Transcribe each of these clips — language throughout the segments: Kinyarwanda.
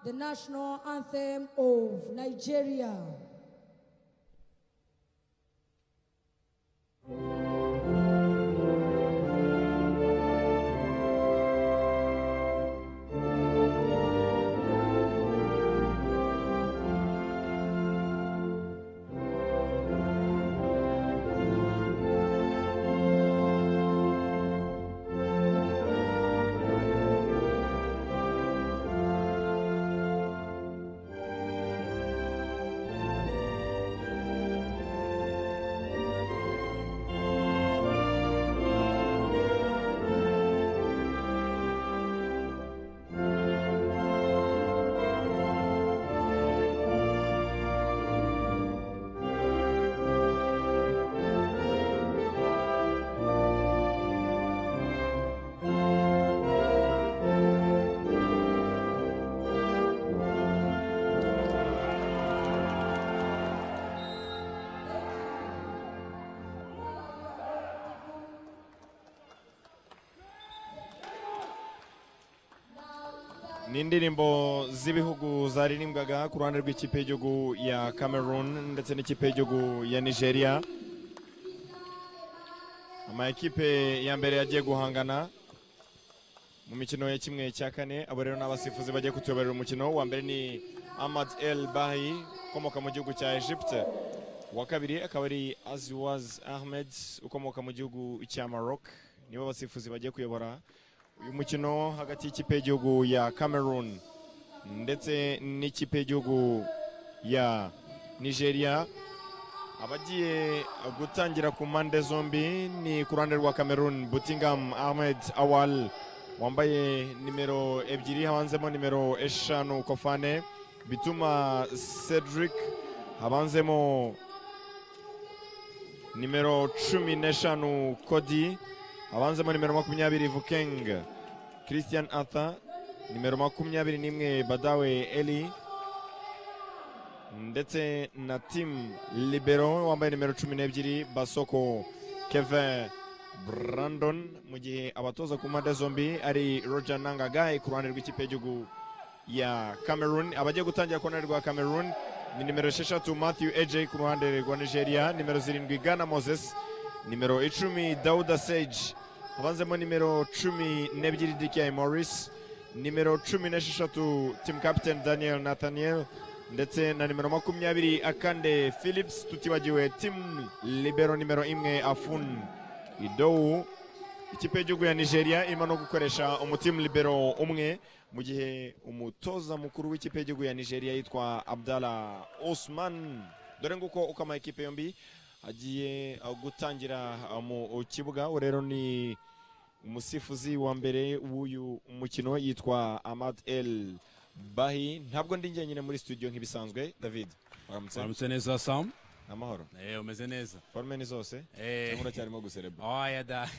the national anthem of Nigeria. ni indirimbo z'ibihugu zaririmbwaga ku ruhande rw'ikipe y'igihugu ya cameroon ndetse n'ikipe y'igihugu ya nigeria amakipe ya mbere yagiye guhangana mu mikino ya kimwe cya kane abo rero ni abasifuzi bagiye kutuyoborera umukino wa mbere ni ahmad el bahi ukomoka mu gihugu cya egypte uwa kabiri akaba ari aziwaz ahmed ukomoka mu gihugu cya maroc nibo basifuzi bagiye kuyobora uyu mukino hagati y'ikipe y'igihugu ya cameroon ndetse n'ikipe y'igihugu ya nigeria abagiye gutangira ku mpande zombi ni ku ruhande rwa cameroon butingam ahmed awal wambaye nimero ebyiri habanzemo nimero eshanu kofane bituma cedric habanzemo nimero cumi n'eshanu kodi habanzemo nimero makumyabiri vukeng christian arthur nimero makumyabiri n'imwe badawe eli ndetse na tim libero wambaye nimero cumi n'ebyiri basoko kevin brandon mu gihe abatoza ku mpande zombi ari roger nangagai ku ruhande rw'ikipe y'igihugu ya cameroon abagiye gutangira ku ruhande rwa cameroon ni nimero esheshatu matthew aj ku ruhande rwa nigeria nimero zirindwi gana moses nimero icumi dawuda seji habanzemo nimero cumi n'ebyiri dikiyai morris nimero cumi n'esheshatu timu kapiteni daniel nathaniel ndetse na nimero makumyabiri akande philips tutibagiwe timu libero nimero imwe afun idowu ikipe y'igihugu ya nigeria irimo no gukoresha umutimu libero umwe mu gihe umutoza mukuru w'ikipe y'igihugu ya nigeria yitwa abdala osman dore nguko uko amakipe yombi agiye gutangira mu kibuga ubu rero ni umusifuzi wa mbere w'uyu mukino yitwa amad el bahi ntabwo ndi njyenyine muri studio nk'ibisanzwe david waramutse uramutse neza sam amahoro eh umeze neza forume ni zose eh cyangwa uracyarimo guserebura oya da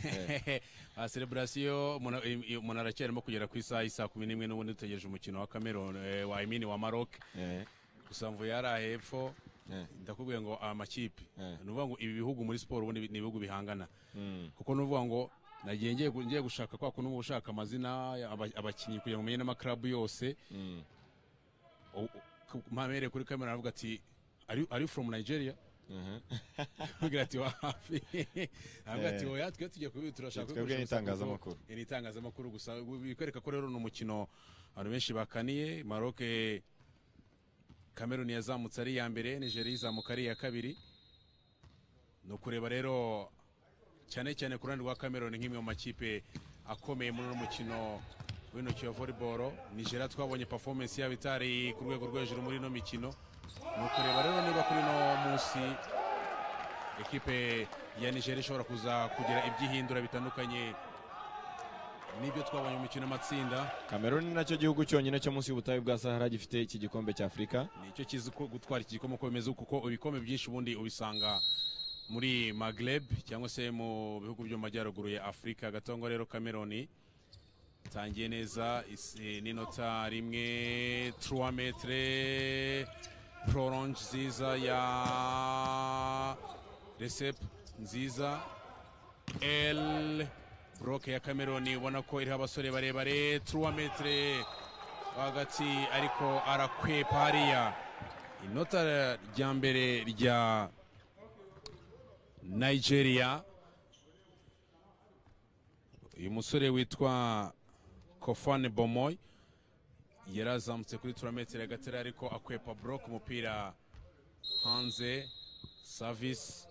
ba celebration umuntu i- umuntu aracyarimo kugera ku isaha isa kumi n'imwe n'ubundi dutegereje umukino wa Cameroon eh, wa Imini wa Maroc Eh, gusa mvuye hariya hepfo eh, ndakubwiye ngo amakipe Eh. ni ukuvuga ngo ibi bihugu muri siporo ubundi ni ibihugu bihangana mm, kuko ni ukuvuga ngo nagiye ngiye gu- ngiye gushaka kwa kuno gushaka amazina ya aba- abakinnyi kugira ngo umenye n'amakarabu yose mm. U- u- mpamere kuri kamera aravuga ati ari ari from Nigeria Mhm. avugira ati wapi avuga ati Eh. oya twe tugiye kubi turashaka Twebwe kubikoresha ni gusa itangazamakuru. kuko- ni itangazamakuru gusa bikwereka ko rero ni umukino abantu benshi bakaniye Maroc eh, Cameroon yazamutse ari iya mbere Nigeria izamuka ari iya kabiri ni ukureba rero cyane cyane ku ruhande rwa Cameroon nk'imwe mu makipe akomeye muri uno mukino w'intoki wa volleyball Nigeria twabonye performance yabo itari ku rwego rwo hejuru muri ino mikino ni ukureba rero niba kuri uno munsi ekipe ya Nigeria ishobora kuza kugira ibyihindura bitandukanye n'ibyo twabonye mu mikino y'amatsinda cameroon ni nacyo gihugu cyonyine cyo munsi y'ubutayu bwa sahara gifite iki gikombe cya afurika nicyo kizi ko gutwara iki gikombe uko bimeze kuko ibikombe byinshi ubundi ubisanga muri Maghreb cyangwa se mu bihugu byo mu majyaruguru ya Afurika gatongo rero Cameroon tangiye neza isi- n'inota rimwe 3 metre prolonge nziza ya Recep nziza L Broke ya Cameroon ubona ko iriho abasore barebare 3 metre rwagati ariko arakwepa hariya inota rya mbere rya nigeria uyu musore witwa kofane bomoy yari azamutse kuri turametero agatera ariko akwepa buroko umupira hanze savisi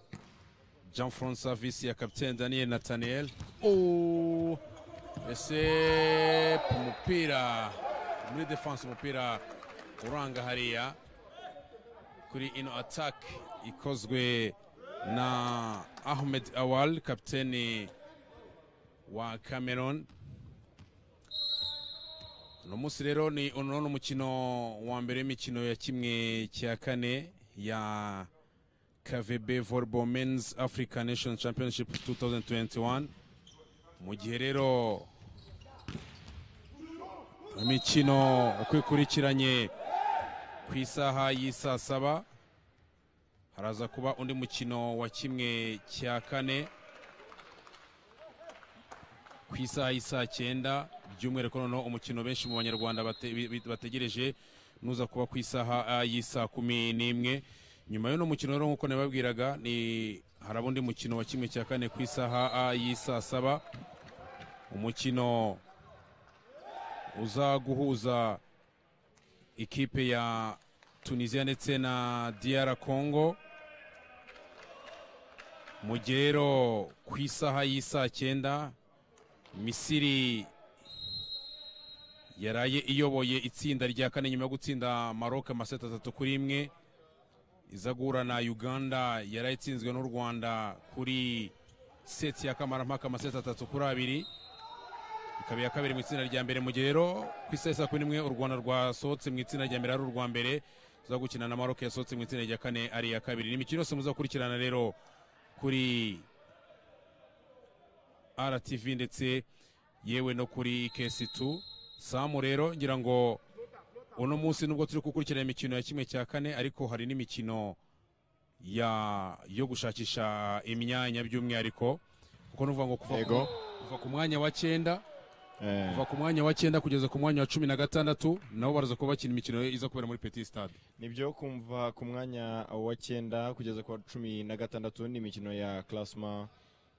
jean franc savisi ya kapitene daniel nathaniel Oh! ese umupira muri defanse umupira uranga hariya kuri ino atake ikozwe na ahmed awal kapitene wa cameron uno munsi rero ni uno ni umukino wa mbere w'imikino ya kimwe cya kane ya KVB Volleyball Men's Africa Nation Championship 2021 mu gihe rero imikino uko ikurikiranye ku isaha y'isaa saba haraza kuba undi mukino wa kimwe cya kane ku isaha y'isaa cyenda by'umwihariko noneho umukino benshi mu banyarwanda bate- bi- bategereje nuza kuba ku isaha ah, y'isaa kumi n'imwe nyuma y'uno mukino rero nk'uko nababwiraga ni haraba undi mukino wa kimwe cya kane ku isaha ah, y'isaa saba umukino uza guhuza ikipe ya tunisiya ndetse na diyara kongo mu gihe rero ku isaha y'isaa cyenda misiri yaraye iyoboye itsinda rya kane nyuma yo gutsinda maroc amaseti atatu kuri imwe iza guhura na uganda yaraye itsinzwe n'u rwanda kuri seti ya kamarampaka amaseti atatu kuri abiri ikaba iya kabiri mu itsinda rya mbere mu gihe rero ku isaha ya saa kumi n'imwe u rwanda rwasohotse mu itsinda rya mbere ari urwa mbere iza gukina na maroc yasohotse mu itsinda rya kane ari iya kabiri ni imikino yose muzakurikirana rero kuri RTV ndetse yewe no kuri KS2 Samu rero ngira ngo uno munsi nubwo turi gukurikirana imikino ya kimwe cya kane ariko hari n'imikino ya yo gushakisha imyanya by'umwihariko kuko nuvuga ngo kuva ku, Yego. kuva ku mwanya wa cyenda Eh, kuva ku mwanya wa cyenda kugeza ku mwanya wa cumi na gatandatu nabo baraza kuba bakina imikino iza kubera muri Petit Stade nibyo kumva ku mwanya wa cyenda kugeza ku wa cumi na gatandatu ni imikino ya classement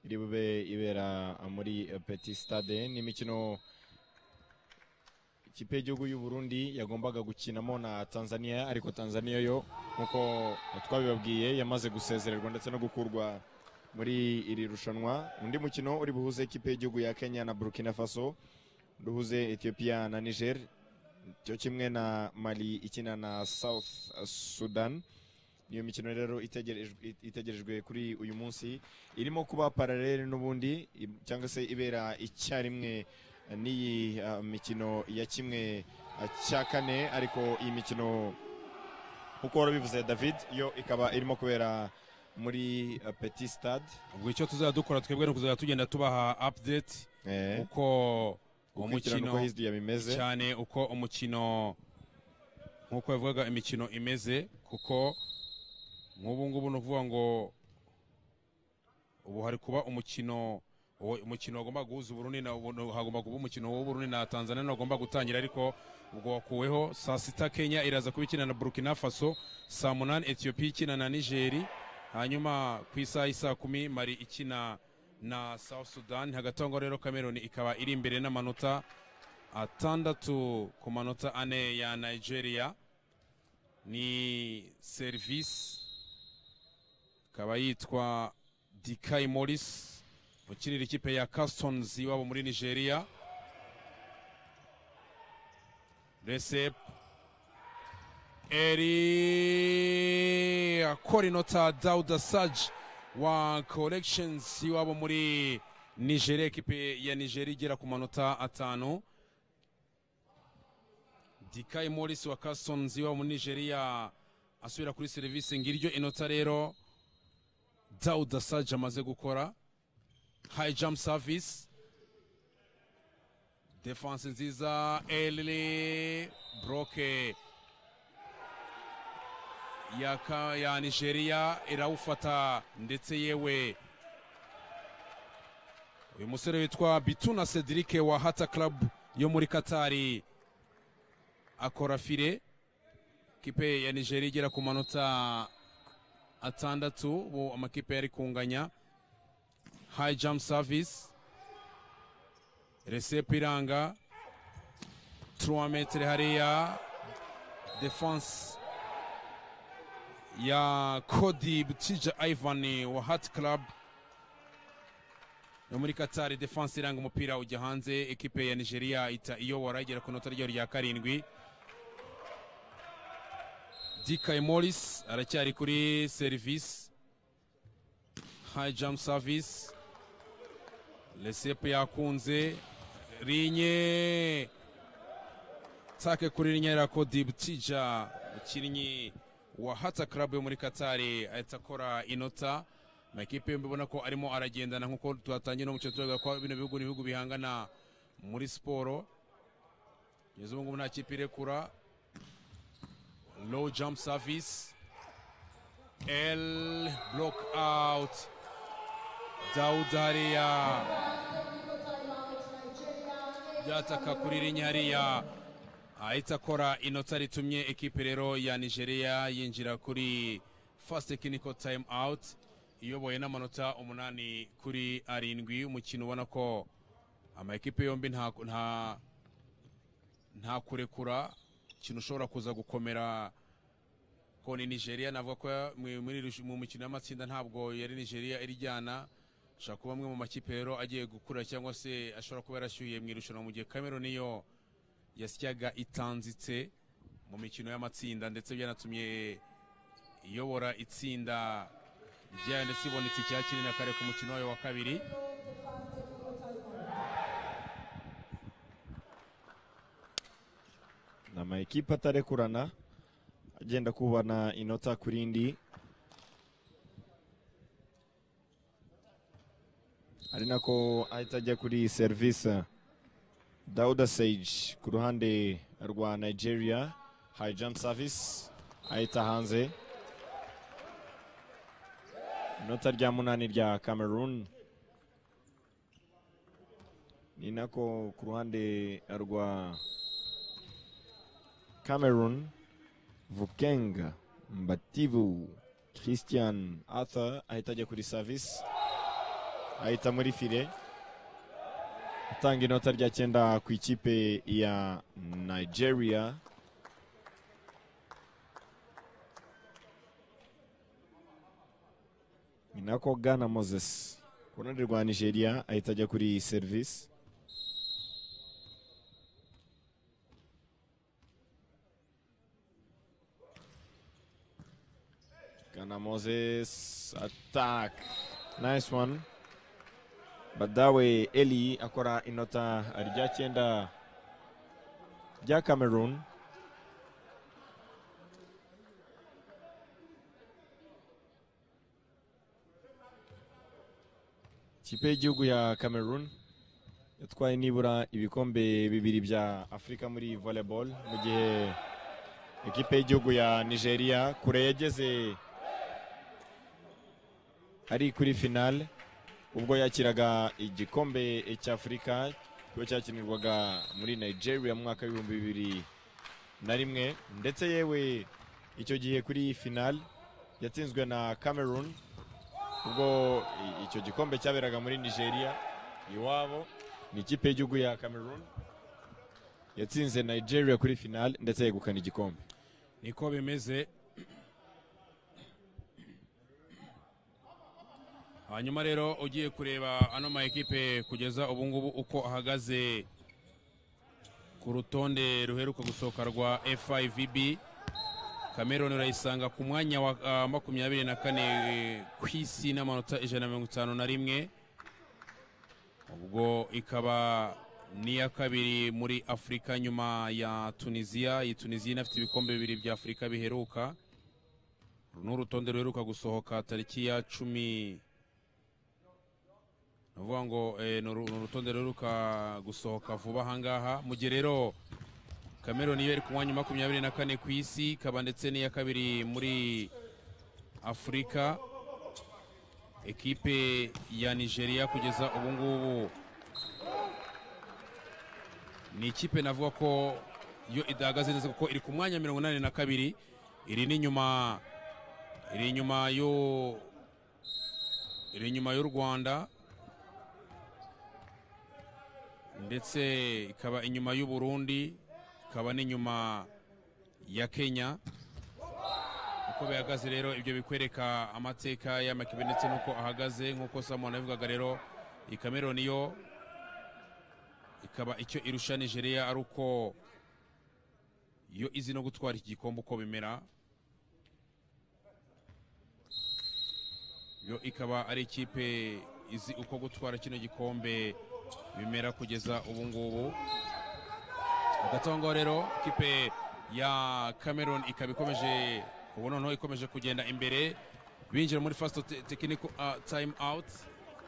iri bube ibera muri eh, petit stade ni imikino ikipe y'igihugu y'u Burundi yagombaga gukinamo na Tanzania ariko Tanzania yo nk'uko twabibabwiye yamaze gusezererwa ndetse no gukurwa muri iri rushanwa undi mukino uri buhuze ikipe y'igihugu ya Kenya na Burkina Faso duhuze Ethiopia na Niger cyo kimwe na Mali ikina na South Sudan niyo mikino rero itegerejwe, itegerejwe kuri uyu munsi irimo kuba paralele n'ubundi i- cyangwa se ibera icyarimwe n'iyi ah, mikino ya kimwe ah, cya kane ariko iyi mikino nk'uko wari ubivuze David yo ikaba irimo kubera muri ah, Petit Stade ubwo icyo tuzajya dukora twebwe ni ukuzajya tugenda tubaha update eh uko uwo ukurikirana mukino uko history yabimeze cyane uko umukino nk'uko yavugaga imikino imeze kuko nk'ubu ngubu ni ukuvuga ngo ubu hari kuba umukino uwo- umukino wagomba guhuza uburundi na ubu- hagomba kuba umukino w'uburundi na tanzania wagomba gutangira ariko ubwo wakuweho saa sita kenya iraza kuba ikina na burkina faso saa munani etiyopiya ikina na nigeri hanyuma ku isaha y'isaa kumi mari ikina na south sudan hagati aho ngaho rero cameroon ikaba iri imbere n'amanota atandatu ku manota ane ya nigeria ni serivisi ikaba yitwa dikayi morisi ukinira ikipe ya customs iwabo muri nigeria recep eri akora inota dauda saji wa collections iwabo muri nigeria ekipe ya nigeria igera ku manota atanu dikayi morisi wa customs iwabo muri nigeria asubira kuri serivisi ngiryo inota rero dauda saji amaze gukora high jump service defense nziza eli broke ya, ka- ya nigeria irawufata ndetse yewe uyu musore witwa bituna cedric wa hata club yo muri katari akora fire kipe ya nigeria igera ku manota atandatu ubu amakipe yari kunganya high jump service resepe iranga 3 metre hariya defense ya kodi butija ivan wa hat club yo muri katari defense iranga umupira ujya hanze ekipe ya nigeria ita iyobora igera ku nota ryayo rya karindwi dikayi morris aracyari kuri serivisi high jump service resepe yakunze rinye take kuri rinyera kodi butija umukinnyi wa hata club yo muri katari ahita akora inota amakipe yombi ubona ko arimo aragendana nk'uko tuhatangiye no mukino turavuga ko bino bihugu ni ibihugu bihangana muri siporo kugeza ubu ngubu nta kipe irekura low jump service L block out Dawuda hariya byataka kuri rinye hariya ahita akora inota ritumye ekipe rero ya nigeria yinjira kuri fast technical time out iyoboye n'amanota umunani kuri arindwi umukino ubona ko amakipe yombi nta nta nta kurekura ikintu ushobora kuza gukomera ko ni nigeria navuga ko mu- muri iri- mu mukino y'amatsinda ntabwo yari nigeria irijyana ashobora kuba amwe mu makipe rero agiye gukura cyangwa se ashobora kuba yarashyuye mu irushanwa mu gihe cameroon yo yasyaga itanzitse mu mikino y'amatsinda ndetse byanatumye iyobora itsinda ryayo ndetse ibonetse icya kimwe na kare ku mukino wayo wa kabiri ni amakipe atarekurana agenda kubana inota ku rindi ari nako ahita ajya kuri serivisi dawuda seji ku ruhande rwa nigeria hayi jampu savisi ahita hanze inota rya munani rya cameroon ni nako ku ruhande rwa Cameroon, Vukeng, Mbativu, Christian Arthur ahita ajya kuri service ahita muri file atanga inota rya cyenda ku ikipe ya Nigeria ni nako Ghana Moses ku ruhande rwa Nigeria ahita ajya kuri service Ghana Moses attack. Nice one. Badawe Eli akora inota rya cyenda rya Cameroon. Ikipe y'igihugu ya Cameroon yatwaye nibura ibikombe bibiri bya Afurika muri volleyball mu gihe ekipe y'igihugu ya Nigeria kure yageze ari kuri finale ubwo yakiraga igikombe cy'afurika kiba cyakinirwaga muri nigeria mu mwaka w'ibihumbi bibiri na rimwe ndetse yewe icyo gihe kuri finale yatsinzwe na cameroon ubwo i- icyo gikombe cyaberaga muri nigeria iwabo ni ikipe y'igihugu ya cameroon yatsinze nigeria kuri finale ndetse yegukana igikombe niko bimeze hanyuma rero ugiye kureba ano ma ekipe kugeza ubu ngubu uko ahagaze ku rutonde ruheruka gusohoka rwa FIVB Cameroon urayisanga ku mwanya wa ah, makumyabiri na kane eh, ku isi n'amanota ijana na mirongo itanu na rimwe ubwo ikaba n'iya kabiri muri afurika nyuma ya tunisiya iyi tunisiya inafite ibikombe bibiri bya afurika biheruka uru ni urutonde ruheruka gusohoka tariki ya cumi ni ukuvuga ngo eh, ni uru- ni urutonde ruheruka gusohoka vuba ahangaha mu gihe rero cameroon yo iri ku mwanya wa makumyabiri na kane ku isi ikaba ndetse n'iya kabiri muri afurika ekipe ya nigeria kugeza ubu ngubu ni ikipe navuga ko yo idahagaze neza kuko iri ku mwanya mirongo inani na kabiri iri n'inyuma iri inyuma yo iri inyuma y'u rwanda ndetse ikaba inyuma y'u burundi ikaba n'inyuma ya kenya uko bihagaze rero ibyo bikwereka amateka y'amakipe ndetse n'uko ahagaze nk'uko samoni yavugaga rero iyi kameroni yo ikaba icyo irusha nigeria ari uko yo izi no gutwara iki gikombe uko bimera yo ikaba ari ikipe izi uko gutwara kino gikombe bimera kugeza ubu ngubu hagati aho ngaho rero ikipe ya cameroon ikaba ikomeje ubu noneho ikomeje kugenda imbere binjira muri first te- technical uh, time out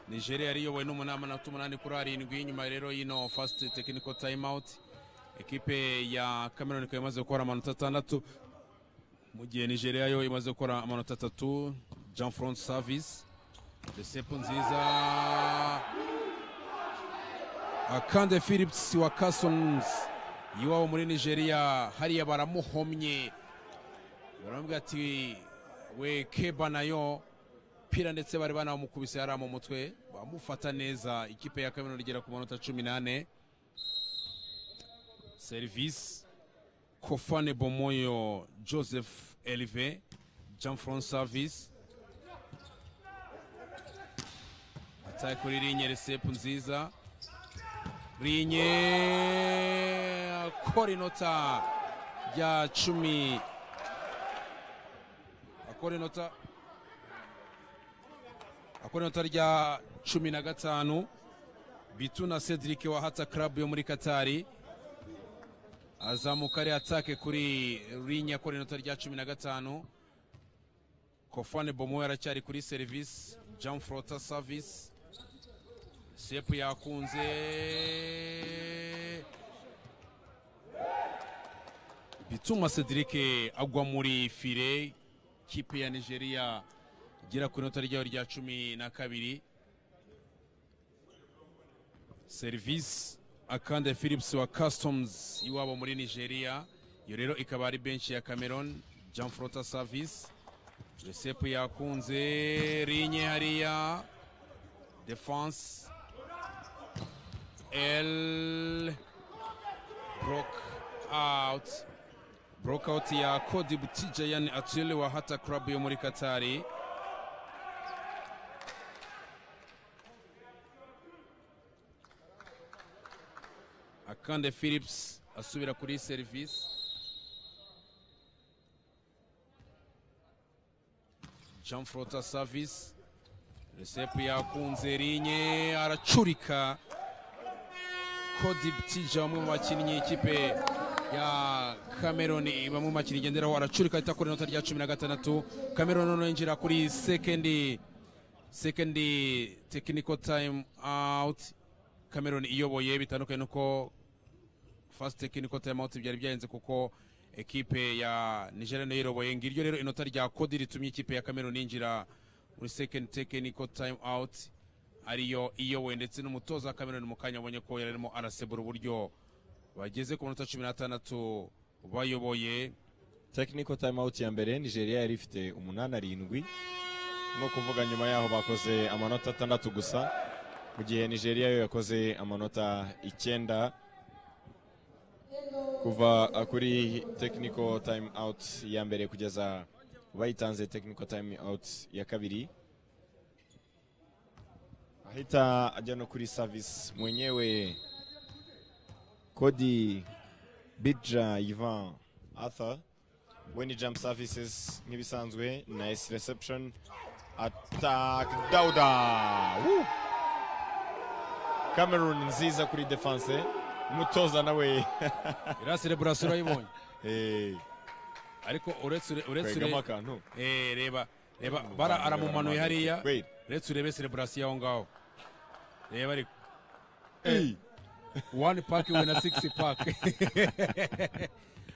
nigeria yari iyobowe n'umunani na umunani kuri arindwi nyuma rero y'ino first technical time out ikipe ya cameroon ikaba imaze gukora amanota atandatu mu gihe nigeria yo imaze gukora amanota atatu jean front service resepu nziza akande philips wa carsons iwabo muri nigeria hariya baramuhomye baramubwira ati we keba nayo pira ndetse bari banamukubise yari mu mutwe bamufata neza ikipe ya kaminuza igera ku manota cumi n'ane serivisi kofane bomoyo joseph elve jean franc service ataye kuri rinye resepu nziza rinye akora inota rya cumi akora inota akora inota rya cumi na gatanu bitu na cedric wa hata club yo muri katari azamuka ari atake kuri rinye akora inota rya cumi na gatanu kofane bomo aracyari kuri serivisi jean frota service sepu yakunze bituma cedric agwa muri fire kipe ya nigeria igera ku inota ryayo rya cumi na kabiri serivisi akande philips wa customs iwabo muri nigeria iyo rero ikaba ari benshi ya cameron jean frota service resepu yakunze rinye hariya defense el broke out Brokout ya Kodi Butijayan Atile wa Hata Club yo muri Katari. Akande Philips asubira kuri service. Jean Frota service. Resepu yakunze rinye aracurika. Kodi Butija umwe mu bakinnyi ikipe ya Cameroon bamwe mu makinnyi igenderaho aracurika ahita akora inota rya cumi na gatandatu Cameroon noneho yinjira kuri sekendi sekendi technical time out Cameroon iyoboye bitandukanye nuko first technical time out byari byahenze kuko ekipe ya Nigeria nayo iroboye ngiryo rero inota rya kodi ritumye ikipe ya Cameroon yinjira muri second technical time out ariyo iyobowe ndetse n'umutoza wa Cameroon mu kanya abonye ko yari arimo arasebura uburyo bageze ku minota cumi n'atandatu bayoboye technical time out ya mbere nigeria yari ifite umunani arindwi ni ukuvuga nyuma yaho bakoze amanota atandatu gusa mu gihe nigeria yo yakoze amanota icyenda kuva uh, kuri technical time out ya mbere kugeza bayitanze technical time out ya kabiri ahita ajya no kuri service mwenyewe kodi bidja ivan arthur we ni jump services nk'ibisanzwe nice reception attack dauda Woo! cameroon nziza kuri defense umutoza nawe iriya sereburasiyo urayibonye Eh, ariko uretse ure- uretse kwegamo ure- akantu eh, reba reba bara aramumanuye hariya Wait. uretse urebe sereburasiyo aho ngaho reba ariko Eh, wani paki we na sigisi paki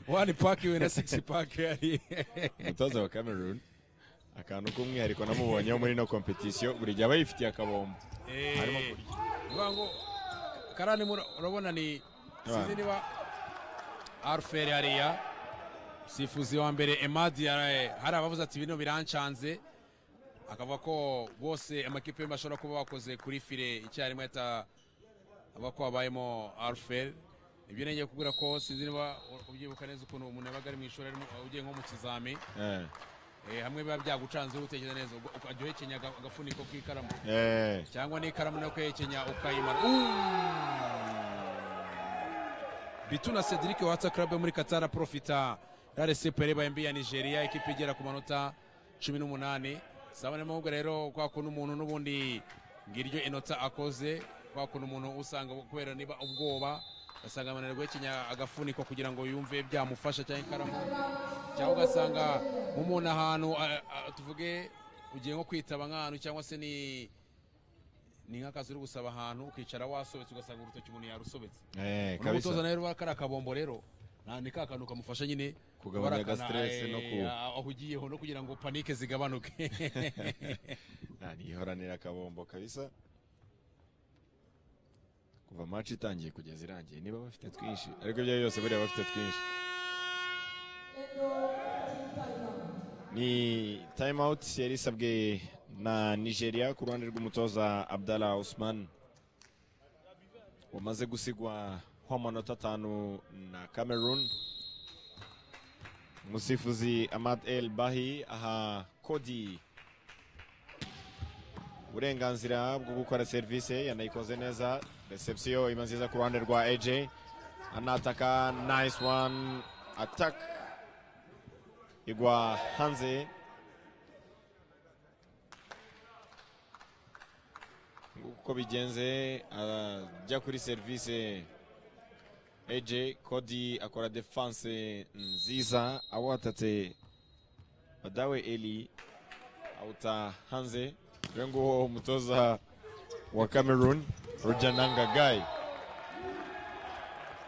wani paki we na sigisi paki hariya umutoza wa cameroon akantu k'umwihariko namubonyeho muri no competition buri gihe aba yifitiye akabombo Harimo Eh, kurya. vuga ngo karani mura- urabona ni Abana. sinzi niba aruferi hariya sifuzi wa mbere emadi yaraye hari abavuze ati bino birancanze akavuga ko bose amakipe yombi ashobora kuba bakoze kuri file icyarimwe ata aba ko habayemo aruferi ibyo nengeye kubwira ko sinzi niba ubyibuka neza ukuntu umuntu yabaga ari mu ishuri arimo- ugiye nko mu kizami eh, eh, hamwe biba byagucanze utekereza neza ubwo ukajya uhekenya aga- agafuniko k'ikaramu eh. cyangwa n'ikaramu no kwihekenya ukayimara Uuuuh! bituna cedric watsa club yo muri katara profita rare sepere bayembi ya nigeria ikipe igera ku manota 18 saba niyo mpamvu rero kwa kuntu umuntu n'ubundi ngiryo inota akoze kwa kuntu umuntu usanga kubera niba ubwoba ugasanga amananirwa guhekenya agafuniko kugira ngo yumve byamufasha cyangwa ikaramu cyangwa ugasanga nk'umuntu ahantu a- a- tuvuge ugiye nko kwitaba nk'ahantu cyangwa se ni ni nk'akazi uri gusaba ahantu ukicara wasobetse ugasanga urutoki umuntu yarusobetse Eh, unamutoza kabisa nawe rwa kariya kabombo rero nta ni ka kantu kamufasha nyine Kugabanya guharakana, agastress eh, no ku- aho ugiyeho no kugira ngo panike zigabanuke Ah, nihoranira akabombo kabisa kuva match itangiye kugeza irangiye niba bafite twinshi ariko ibyo byose buriya bafite twinshi ni time out yari isabwe na nigeria ku ruhande rw'umutoza abdallah usman wamaze gusigwa amanota atanu na cameroon umusifuzi amad el bahi aha kodi uburenganzira bwo gukora serivisi yanayikoze neza reception iba nziza ku ruhande rwa AJ anataka nice one attack igwa hanze uko bigenze ajya kuri serivisi AJ Cody akora defense nziza awatatse Badawe Eli awuta hanze dore nguwo umutoza wa cameroon roger nangagai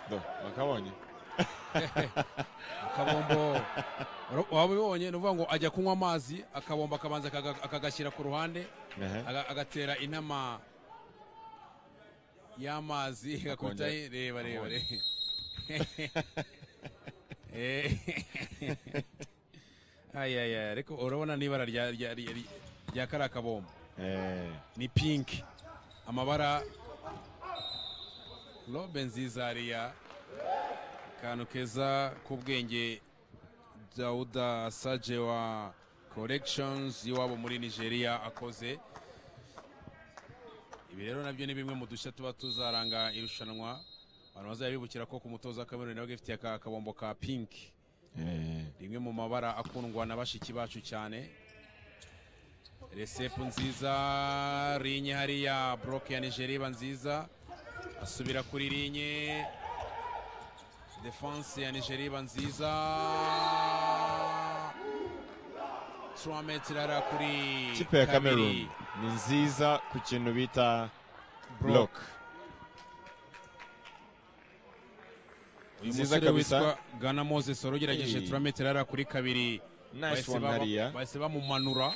do bakabonye akabombo ro- waba ubibonye ni ukuvuga ngo ajya kunywa amazi akabombo akabanza akaga- akagashyira ku ruhande Ehe. aga- agatera inama y'amazi agakubita Akongera- reba reba Abonye. reba. Eh. Ay, ay, ay, ariko urabona n'ibara rya rya rya rya- rya kariya kabombo Eh, ni pinki amabara robe nziza hariya akantu keza k'ubwenge dawuda saje wa korekishonizi y'iwabo muri nigeria akoze ibi rero nabyo ni bimwe mu dushya tuba tuzaranga irushanwa abantu bazajya bibukira ko ku mutoza wa kameruni nawe agifitiye aka kabombo ka pinki eh, rimwe mu mabara akundwa na bashiki bacu cyane resepu nziza rinye hariya boroke ya nigeria iba nziza asubira kuri rinye defanse ya nigeria iba nziza turametero hariya kuri ikipe ya kabiri. cameroon ni nziza ku kintu bita block uyu Nziza musore kabisa. witwa gana moses wari ugerageje Hey. turametero hariya kuri kabiri nice Bahise one baba- hariya bahise bamumanura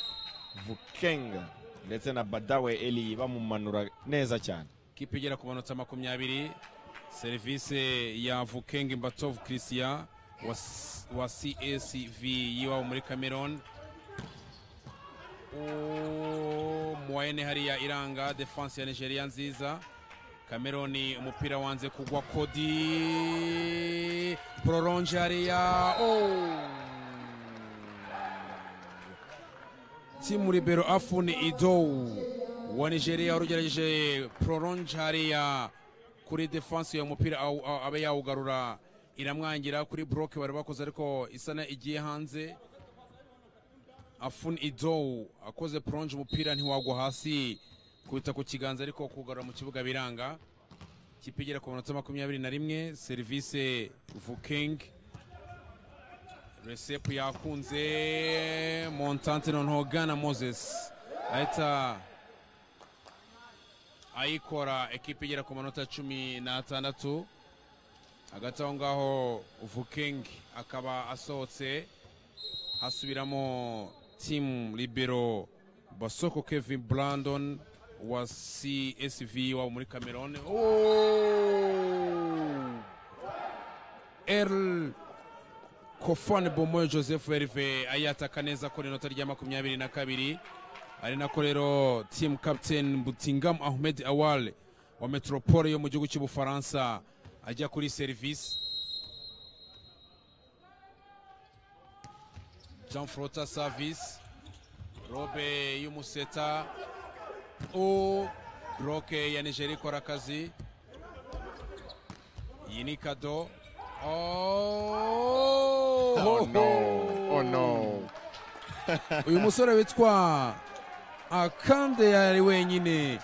vukenga ndetse na badawe eli bamumanura neza cyane kipe igera ku manota makumyabiri serivisi ya vukenge mbatovu christian wa, S- wa csv y'iwabo muri cameroon O- muwayene hariya iranga defense ya nigeria nziza cameroon umupira wanze kugwa kodi prolonge hariya oh. timu libero afun idou wa nigeria warugerageje prolonge hariya kuri defense ya mupira awu- awu- abe yawugarura iramwangira kuri broke bari bakoze ariko isana igiye hanze afun idou akoze prolonge umupira ntiwagwa hasi kubita ku kiganza ariko kugarura mu kibuga biranga ikipe igera ku manota makumyabiri na rimwe serivise vuking resepu yakunze montante noneho gana moses ahita ayikora ekipa igera ku manota cumi n'atandatu hagati aho ngaho vuking akaba asohotse hasubiramo timu libero basoko kevin brandon wa csv wabo muri cameroon oh! el kofone bomoyo joseph herve ayataka neza ko inota rya makumyabiri na kabiri ari nako rero team captain butingam ahmed awal wa metropole yo mu gihugu cy'ubufaransa ajya kuri serivisi jean frota service robe y'umuseta o broke ya nigeria ikora akazi iyi ni kado Oh! Oh no, oh no. uyu musore witwa akande ari wenyine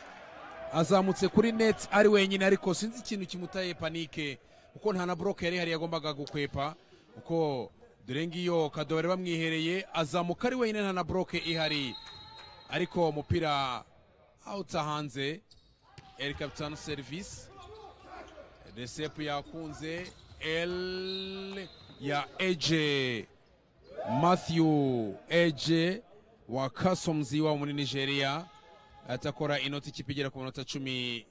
azamutse kuri net ari wenyine ariko sinzi ikintu kimutaye panike kuko nta na buroke yari ihari yagombaga gukwepa kuko dore ngiyo kado bari bamwihereye azamuka ari wenyine nta na buroke ihari ariko umupira awuta hanze eri kapitani serivisi resepu yakunze el ya eje matthew eje wa kasomzi wa muri nigeria atakora inoti ikipe igera ku minota cumi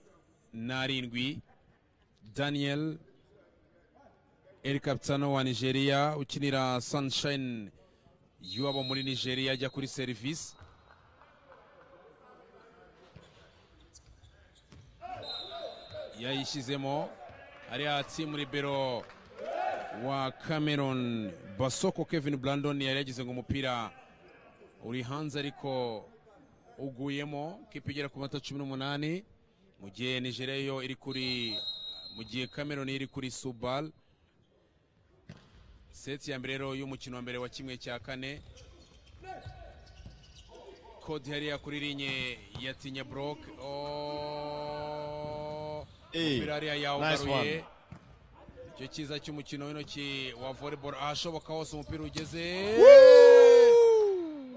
n'arindwi daniel el capitano wa nigeria ukinira sunshine y'uwabo muri nigeria ajya kuri serivisi yayishyizemo hariya timu libero wa cameron basoko kevin brandon yari yagize ngo umupira uri hanze ariko uguyemo kipe igera ku mata cumi n'umunani mu gihe nigeria yo iri kuri mu gihe cameron iri kuri subal seti ya mbere rero y'umukino wa mbere wa kimwe cya kane kodi hariya kuri linye yatinya broke oh. Hey, umupira hariya nice yawugaruye one. icyo cyiza cy'umukino w'intoki wa volleyball ahashoboka hose umupira ugeze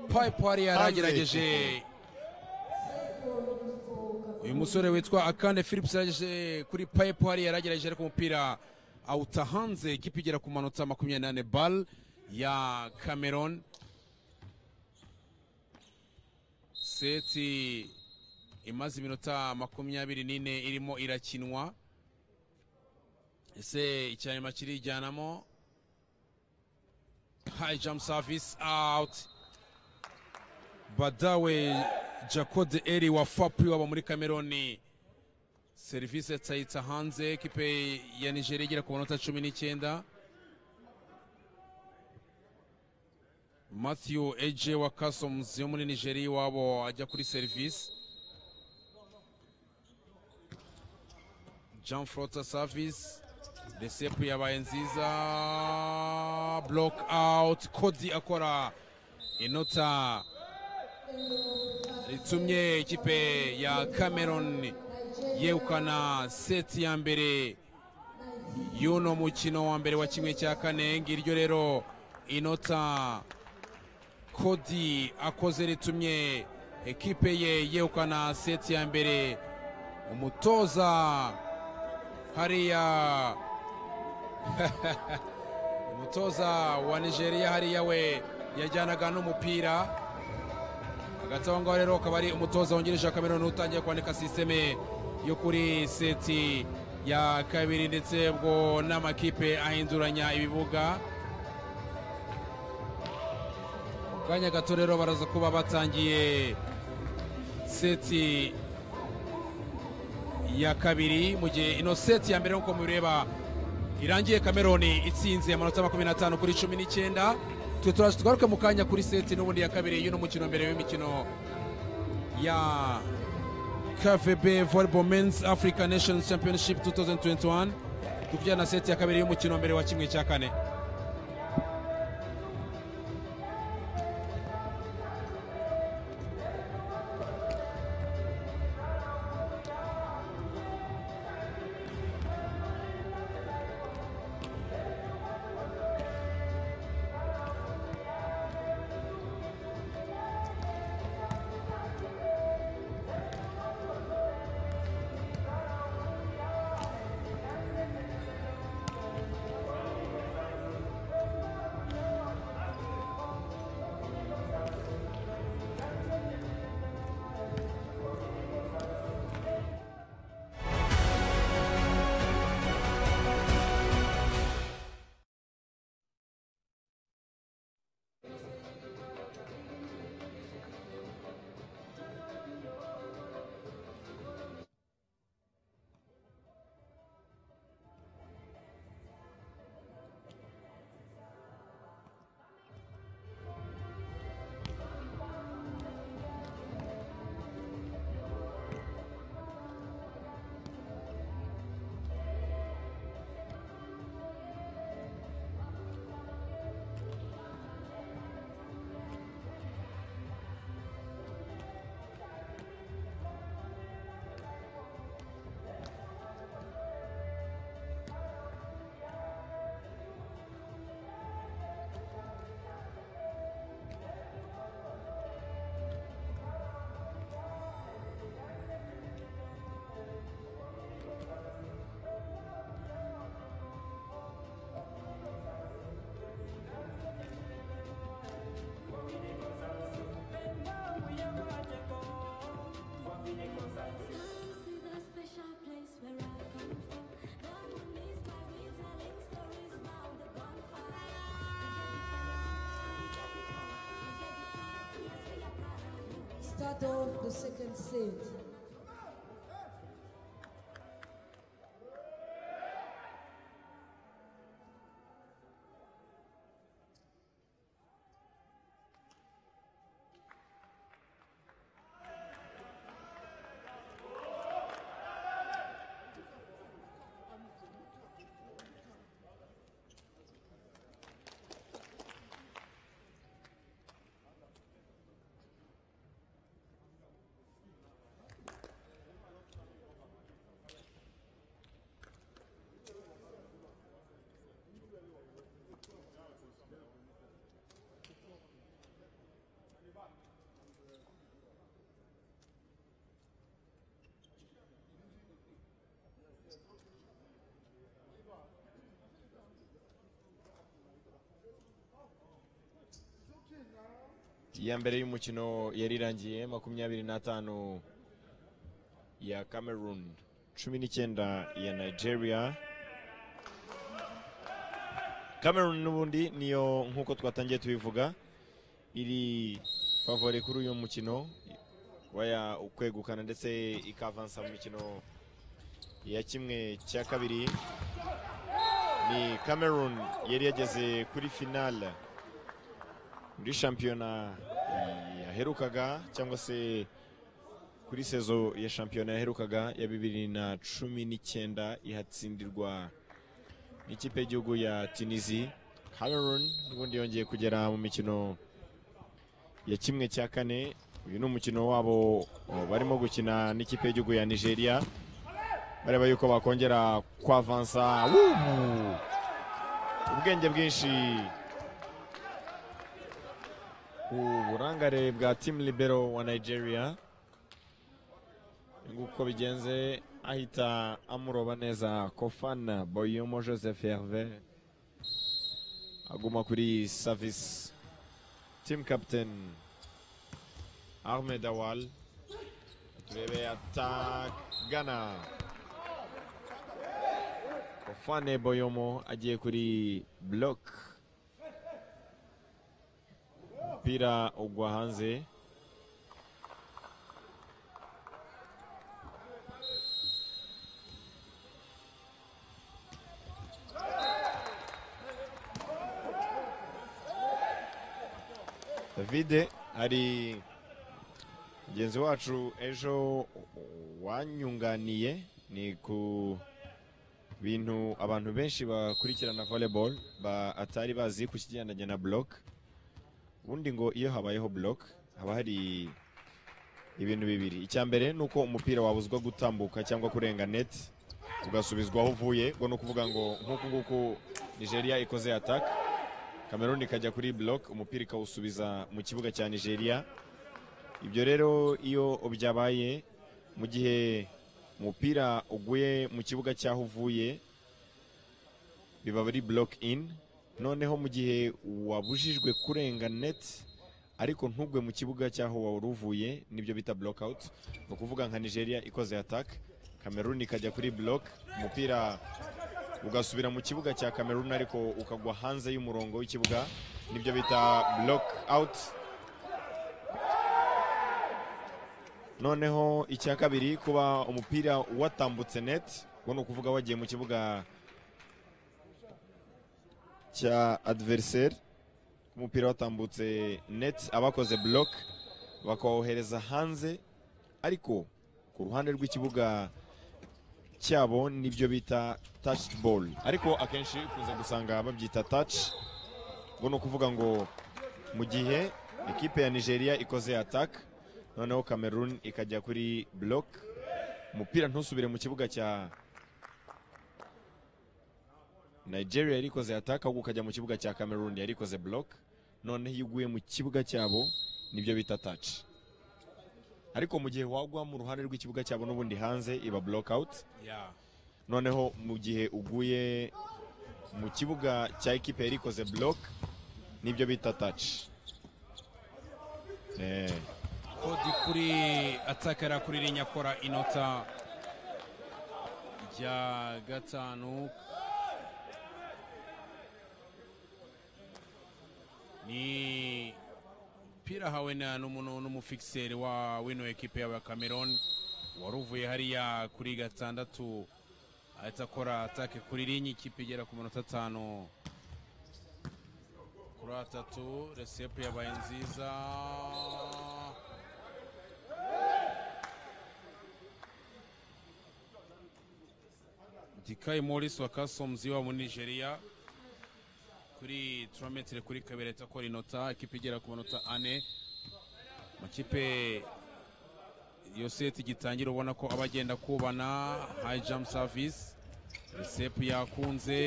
pipe hariya Hanze. yaragerageje uyu musore witwa akande philips yaragejeje kuri pipe hariya yaragerageje ariko umupira awuta hanze ikipe igera ku manota makumyabiri n'ane ball ya cameron seti imaze iminota makumyabiri n'ine irimo irakinwa ese icya nyuma kirijyanamo high jump service out badawe jacode eri wa fapri waba muri cameroni serivisi tsayitsa hanze ekipe ya nigeria igera ku manota cumi n'icyenda matthew eje wa customs yo muri nigeria iwabo ajya kuri serivisi jean frota service resepu yabaye nziza block out kodi akora inota ritumye ikipe ya cameron yegukana seti ya mbere y'uno mukino wa mbere wa kimwe cya kane ngiryo rero inota kodi akoze ritumye ekipe ye yegukana seti ya mbere umutoza hariya umutoza wa nigeria hariya we yajyanaga n'umupira hagati aho ngaho rero akaba ari umutoza wungirije wa cameroon utangiye kwandika sisiteme yo kuri seti ya kabiri ndetse ubwo n'amakipe ahinduranya ibibuga Mu kanya gato rero baraza kuba batangiye seti ya kabiri mu gihe ino seti ya mbere nk'uko mubireba irangiye kameroni itsinze amanota makumyabiri n'atanu kuri cumi n'icyenda twe turaje tugaruke mu kanya kuri seti n'ubundi ya kabiri y'uno mukino mbere w'imikino ya kvb volleyball men's african nations championship 2021 tukijyana na seti ya kabiri y'umukino mbere wa kimwe cya kane start off the second set. iya mbere y'umukino yari irangiye makumyabiri n'atanu ya cameroon cumi n'icyenda ya nigeria cameroon n'ubundi niyo nk'uko twatangiye tubivuga iri favore kuri uyu mukino kuba yakwegukana ndetse ikavansa mu mikino ya kimwe cya kabiri ni cameroon yari yageze kuri finale muri shampiyona yaherukaga cyangwa se kuri sezo ya shampiyona yaherukaga ya bibiri na cumi n'icyenda ihatsindirwa n'ikipe y'igihugu ya tunisi cameroon n'ubundi yongeye kugera mu mikino ya kimwe cya kane uyu ni umukino wabo oh, barimo gukina n'ikipe y'igihugu ya nigeria bareba yuko bakongera kwavansa Wuhu! ubwenge bwinshi uburangare bwa timu libero wa nigeria nguko bigenze ahita amuroba neza kofana boyomo joseph herve aguma kuri service team captain ahmed awal turebe atagana kofane boyomo agiye kuri block umupira ugwa hanze davide hari mugenzi wacu ejo wanyunganiye ni ku bintu abantu benshi bakurikirana volleyball batari bazi ku kigendanye na block ubundi ngo iyo habayeho block haba hari ibintu bibiri icya mbere ni uko umupira wabuzwa gutambuka cyangwa kurenga net ugasubizwa aho uvuye ubwo ni ukuvuga ngo nk'uku nguku nigeria ikoze attack cameroon ikajya kuri block umupira ikawusubiza mu kibuga cya nigeria ibyo rero iyo byabaye mu gihe umupira uguye mu kibuga cy'aho uvuye biba ari block in noneho mu gihe wabujijwe kurenga net ariko ntugwe mu kibuga cy'aho wari uvuye nibyo bita block out ni ukuvuga nka nigeria ikoze attack cameroon ikajya kuri block umupira ugasubira mu kibuga cya cameroon ariko ukagwa hanze y'umurongo w'ikibuga nibyo bita block out noneho icya kabiri kuba umupira watambutse net ubwo ni ukuvuga wagiye mu kibuga cya adversaire umupira watambutse net abakoze block bakawohereza hanze ariko ku ruhande rw'ikibuga cyabo nibyo bita touch ball ariko akenshi ukunze gusanga babyita touch ubwo ni ukuvuga ngo mu gihe ekipe ya nigeria ikoze attack noneho cameroon ikajya kuri block umupira ntusubire mu kibuga cya nigeria yari ikoze attack ahubwo ukajya mu kibuga cya cameroon yari ikoze block noneho iyo uguye mu kibuga cyabo nibyo bita touch ariko mu gihe wagwa mu ruhande rw'ikibuga cyabo n'ubundi hanze iba block out Yeah. noneho mu gihe uguye mu kibuga cya ekipe yari ikoze block nibyo bita touch eh, kodi kuri atakara kuri iriya nyakora inota rya gatanu ni mupira ahawe na n'umuntu n'umufikiseri wa wino ekipe y'aba Cameroon wari uvuye hariya kuri gatandatu ahita akora atake kuri linye ikipe igera ku minota atanu kuri atatu resepu yabaye nziza dikayi morisi wa kasomuzi wa muri nigeria kuri turametire kuri kabiri ahita akora inota ikipe igera ku manota ane amakipe iyo seti gitangira ubona ko aba agenda kubana hayi jamu savisi resepu yakunze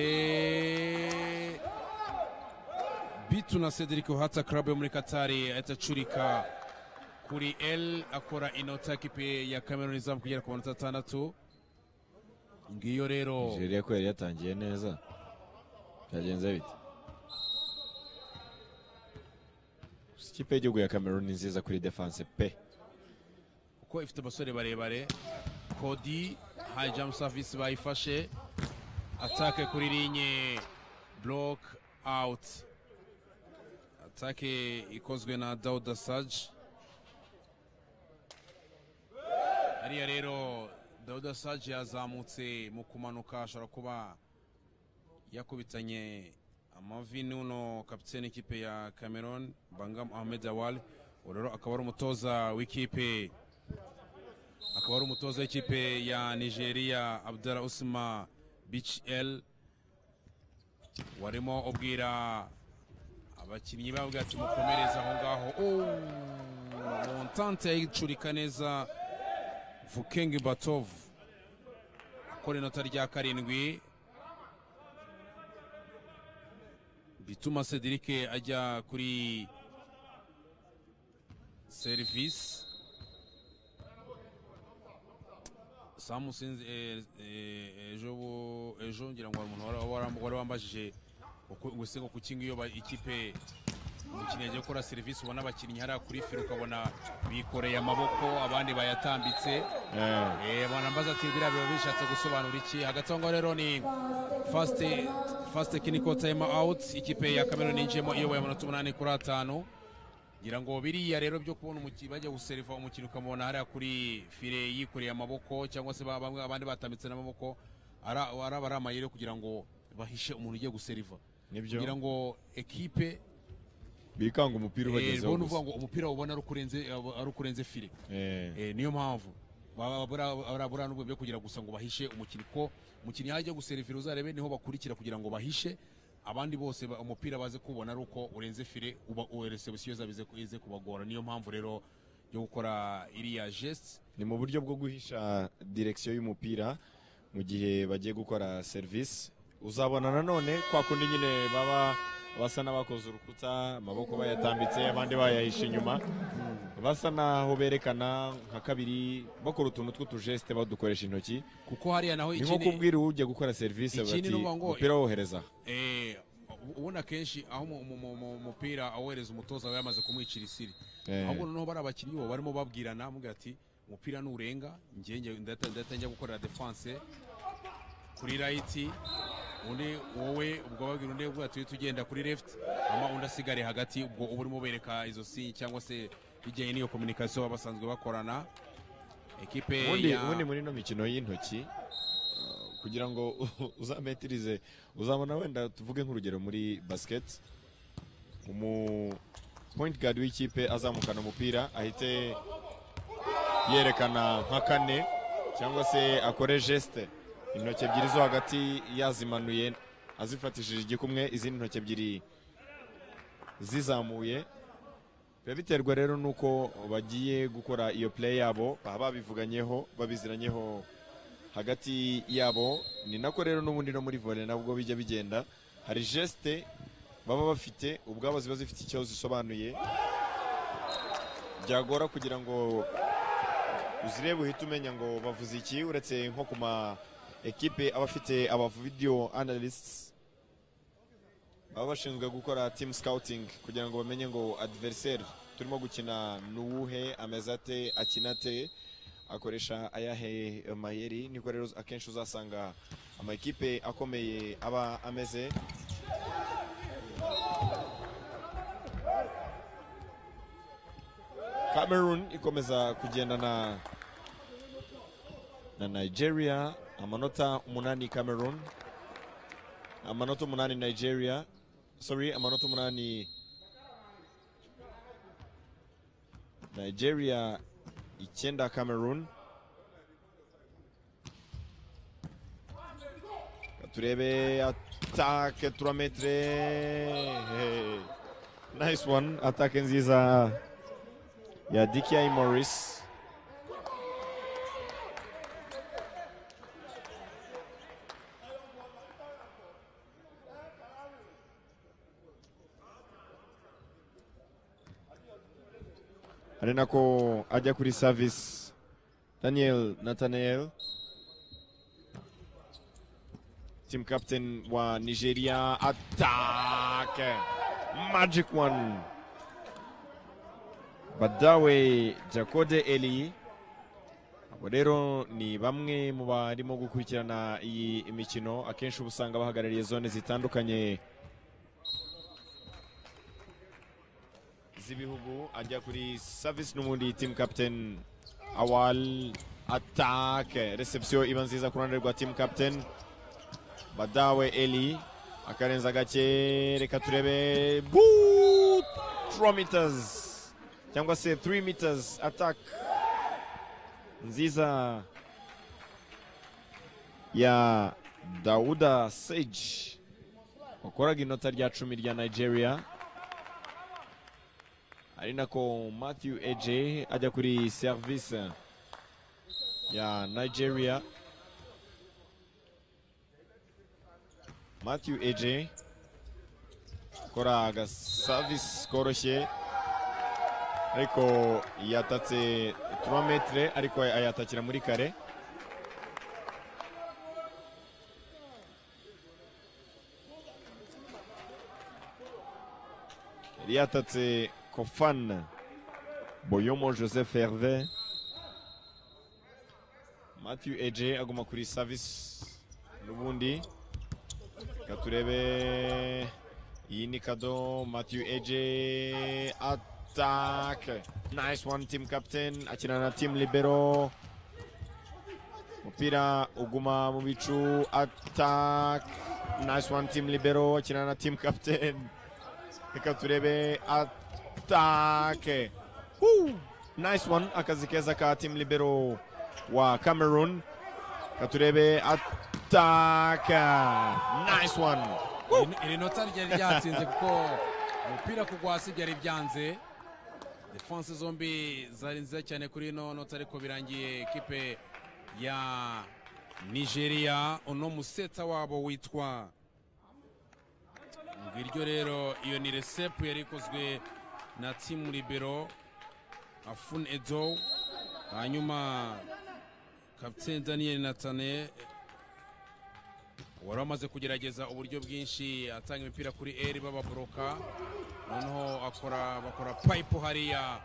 bitu na cedric uhata club yo muri katari ahita acurika kuri l akora inota kipe ya cameroon izamu kugera ku manota atandatu ngiyo rero nigeria ko yari yatangiye neza byagenze bite ikipe y'igihugu ya cameroon ni nziza kuri defense pe kuko ifite abasore barebare kodi hayi jamu savisi bayifashe atake kuri linye block out atake ikozwe na dauda saji hariya rero dauda saji yazamutse mu kumanuka ashobora kuba yakubitanye amavi n'uno kapitene ikipe ya cameroon bangam ahmed awal uwo rero akaba ari umutoza w'ikipe akaba ari umutoza w'ikipe ya nigeria abdara usma bich el warimo ubwira abakinnyi babo ati mukomereze aho ngaho Oh, montante yayicurika neza vukengi batovu akora inota rya karindwi bituma cedric ajya kuri serivisi samusinzi eh, eh, ejo bu- ejo ngira ngo hari umuntu wari- wari- wari wambajije uko- gusiga ku kingi iyo ba- ikipe umukinnyi agiye gukora serivisi ubona abakinnyi hariya kuri fire ukabona bikoreye amaboko abandi bayatambitse Eh, mwanambaza ati biriya biba bishatse gusobanura iki hagati aho ngaho rero ni fast fast technical time out ikipe ya Cameroon yinjiyemo iyoboye amanota umunani kuri atanu ngira ngo biriya rero byo kubona umukinnyi bajya guseriva umukino ukamubona hariya kuri fire yikoreye amaboko cyangwa se ba- bamwe abandi batambitse n'amaboko ari ari aba ari amayeri yo kugira ngo bahishe umuntu ugiye guseriva nibyo kugira ngo ekipe bikanga umupira eh, ubagezeho ubone uvuga gusa ngo umupira ubona ari ukurenze- ari ukurenze fire Eh, Eh, niyo mpamvu baba bura- bura- bura n'ubwo byo kugira gusa ngo bahishe umukinnyi ko umukinnyi ajya guserivira uzarebe niho bakurikira kugira ngo bahishe abandi bose ba- umupira baze kubona ari uko urenze fire uba resebusiyo zabize ize kubagora niyo mpamvu rero yo gukora iriya geste ni mu buryo bwo guhisha direkisiyo y'umupira mu gihe bagiye gukora serivisi uzabona nanone kwa kundi nyine baba basa n'abakoze urukuta amaboko bayatambitse abandi bayahishe inyuma basa n'aho berekana nka kabiri bakora utuntu tw'utujesite badukoresha intoki kuko hariya naho ni nko ikindi- kubwira ujya gukora serivisi Ikindi bati ni ukuvuga ngo- umupira wohereza aha." Eh, ubu- ubundi akenshi aho mu- mu- mu- mu- umupira awohereza umutoza aba yamaze kumwicira isiri Eh, ahubwo noneho bari abakinnyi bo barimo babwirana mubwira ati umupira nurenga njye njye- ndahita ndahita njya gukorera defense kuri right undi wowe ubwo babwira undi ubwo ati tugenda kuri left ama undi asigare hagati ubwo uba urimo bereka izo si cyangwa se bijyanye n'iyo communication baba basanzwe bakorana ekipe ubundi ya ubundi muri ino mikino y'intoki uh, kugira ngo uzametirize uzabona wenda tuvuge nk'urugero muri basket umu point guard w'ikipe azamukana umupira ahite yerekana nka kane cyangwa se akore geste intoki ebyiri zo hagati yazimanuye azifatishije igikumwe izindi ntoki ebyiri zizamuye biba biterwa rero nuko bagiye gukora iyo play yabo baba babivuganyeho babiziranyeho hagati yabo ni nako rero n'ubundi no muri volley nabwo bijya bigenda hari geste baba bafite ubwabo ziba zifite icyo zisobanuye byagora kugira ngo uzirebe uhite umenya ngo bavuze iki uretse nko ku ma ekipe aba afite aba video analysts baba bashinzwe gukora team scouting kugira ngo bamenye ngo adversaire turimo gukina ni uwuhe ameze ate akina ate akoresha ayahe mayeri niko rero akenshi uzasanga amakipe akomeye aba ameze cameroon ikomeza kugendana na nigeria amanota umunani cameroon amanota umunani nigeria sorry amanota umunani nigeria icyenda cameroon turebe atake turametere nice one atake nziza ya dikiai morris ari nako ajya kuri service daniel nathanael team captain wa nigeria attack magic one badawe jakode eli abo rero ni bamwe mu barimo gukurikirana iyi mikino akenshi uba usanga bahagarariye zone zitandukanye z'ibihugu ajya kuri service n'ubundi team captain awal attack reception iba nziza ku ruhande rwa team captain badawe eli akarenza gake reka turebe bu 3 meters cyangwa se 3 meters attack nziza ya dauda sage wakoraga inota rya cumi rya nigeria ari nako matthew eje ajya kuri service ya nigeria Matthew AJ akora agasavisi koroshye ariko yatatse turometire ariko ayatakira muri kare yari yatatse kofan boyomo joseph herve matthew AJ aguma kuri savisi n'ubundi reka turebe iyi ni kado matthew eje attack nice one team captain akina na team libero umupira uguma mu bicu attack nice one team libero akina na team captain reka turebe attack Woo! nice one akazi keza ka team libero wa cameroon reka turebe attack nice one Iri- iri nota ryari ryatsinze kuko umupira kugwasi byari byanze defanse zombi zari nziza cyane kuri ino nota ariko birangiye ekipe ya nigeria uno museta wabo witwa ngiryo rero iyo ni resepu yari ikozwe na timu libero afun edo hanyuma kapiteni daniel natane wari wamaze kugerageza uburyo bwinshi atanga imipira kuri eri bababoroka noneho akora bakora payipo hariya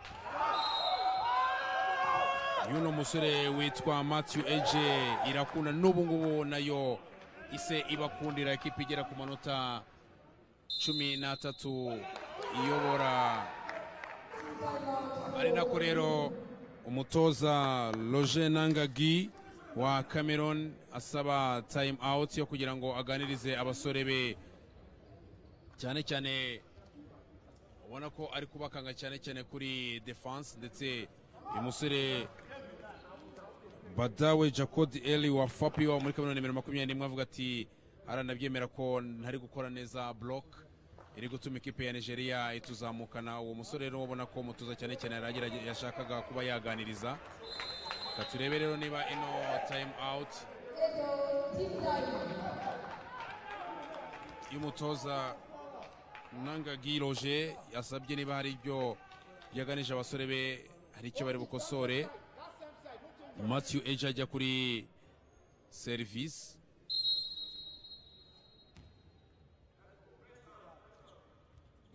y'uno musore witwa matthew eje irakunda n'ubu ngubu nayo ise ibakundira ikipe igera ku manota cumi n'atatu iyobora ari nako rero umutoza roger nangagi wa cameron asaba time out yo kugira ngo aganirize abasore be cyane cyane ubona ko ari kubakanga cyane cyane kuri defense ndetse uyu musore badawe jacod eli wa fapi wa muri cameron nimero makumyabiri n'imwe avuga ati aranabyemera ko ntari gukora neza block iri gutuma ikipe ya nigeria ituzamukana uwo musore rero ubona ko umutuza cyane cyane yari agerage- yashakaga kuba yaganiriza reka turebe rero niba ino time out y'umutoza nangagi roje yasabye niba hari ibyo yaganije abasore be hari icyo bari bukosore matthew eje ajya kuri serivisi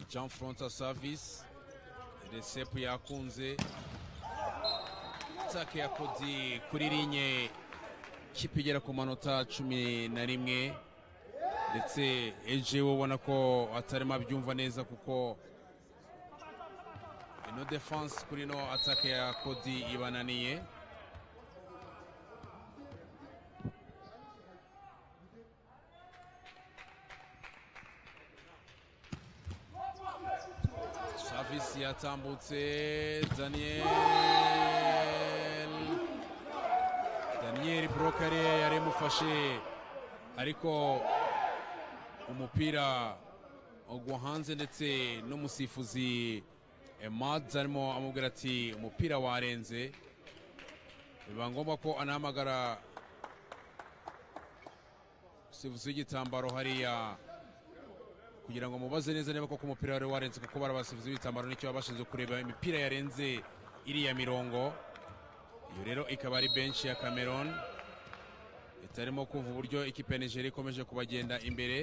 jean fronta service resepu yakunze atake ya kodi kuri linye kipe igera ku manota cumi na rimwe ndetse eje we ubona ko atarimo abyumva neza kuko ino defanse kuri ino atake ya kodi ibananiye savisi yatambutse daniel daniel burokare yari imufashe ariko umupira ugwa hanze ndetse n'umusifuzi emads arimo amubwira ati umupira warenze biba ngombwa ko anahamagara umusifuzi w'igitambaro hariya kugira ngo mubaze neza niba koko umupira wari warenze kuko bari abasifuzi b'ibitambaro nicyo baba bashinzwe kureba imipira yarenze iriya mirongo iyo rero ikaba ari benshi ya cameron itarimo kumva uburyo ikipe ya nigeria ikomeje kubagenda imbere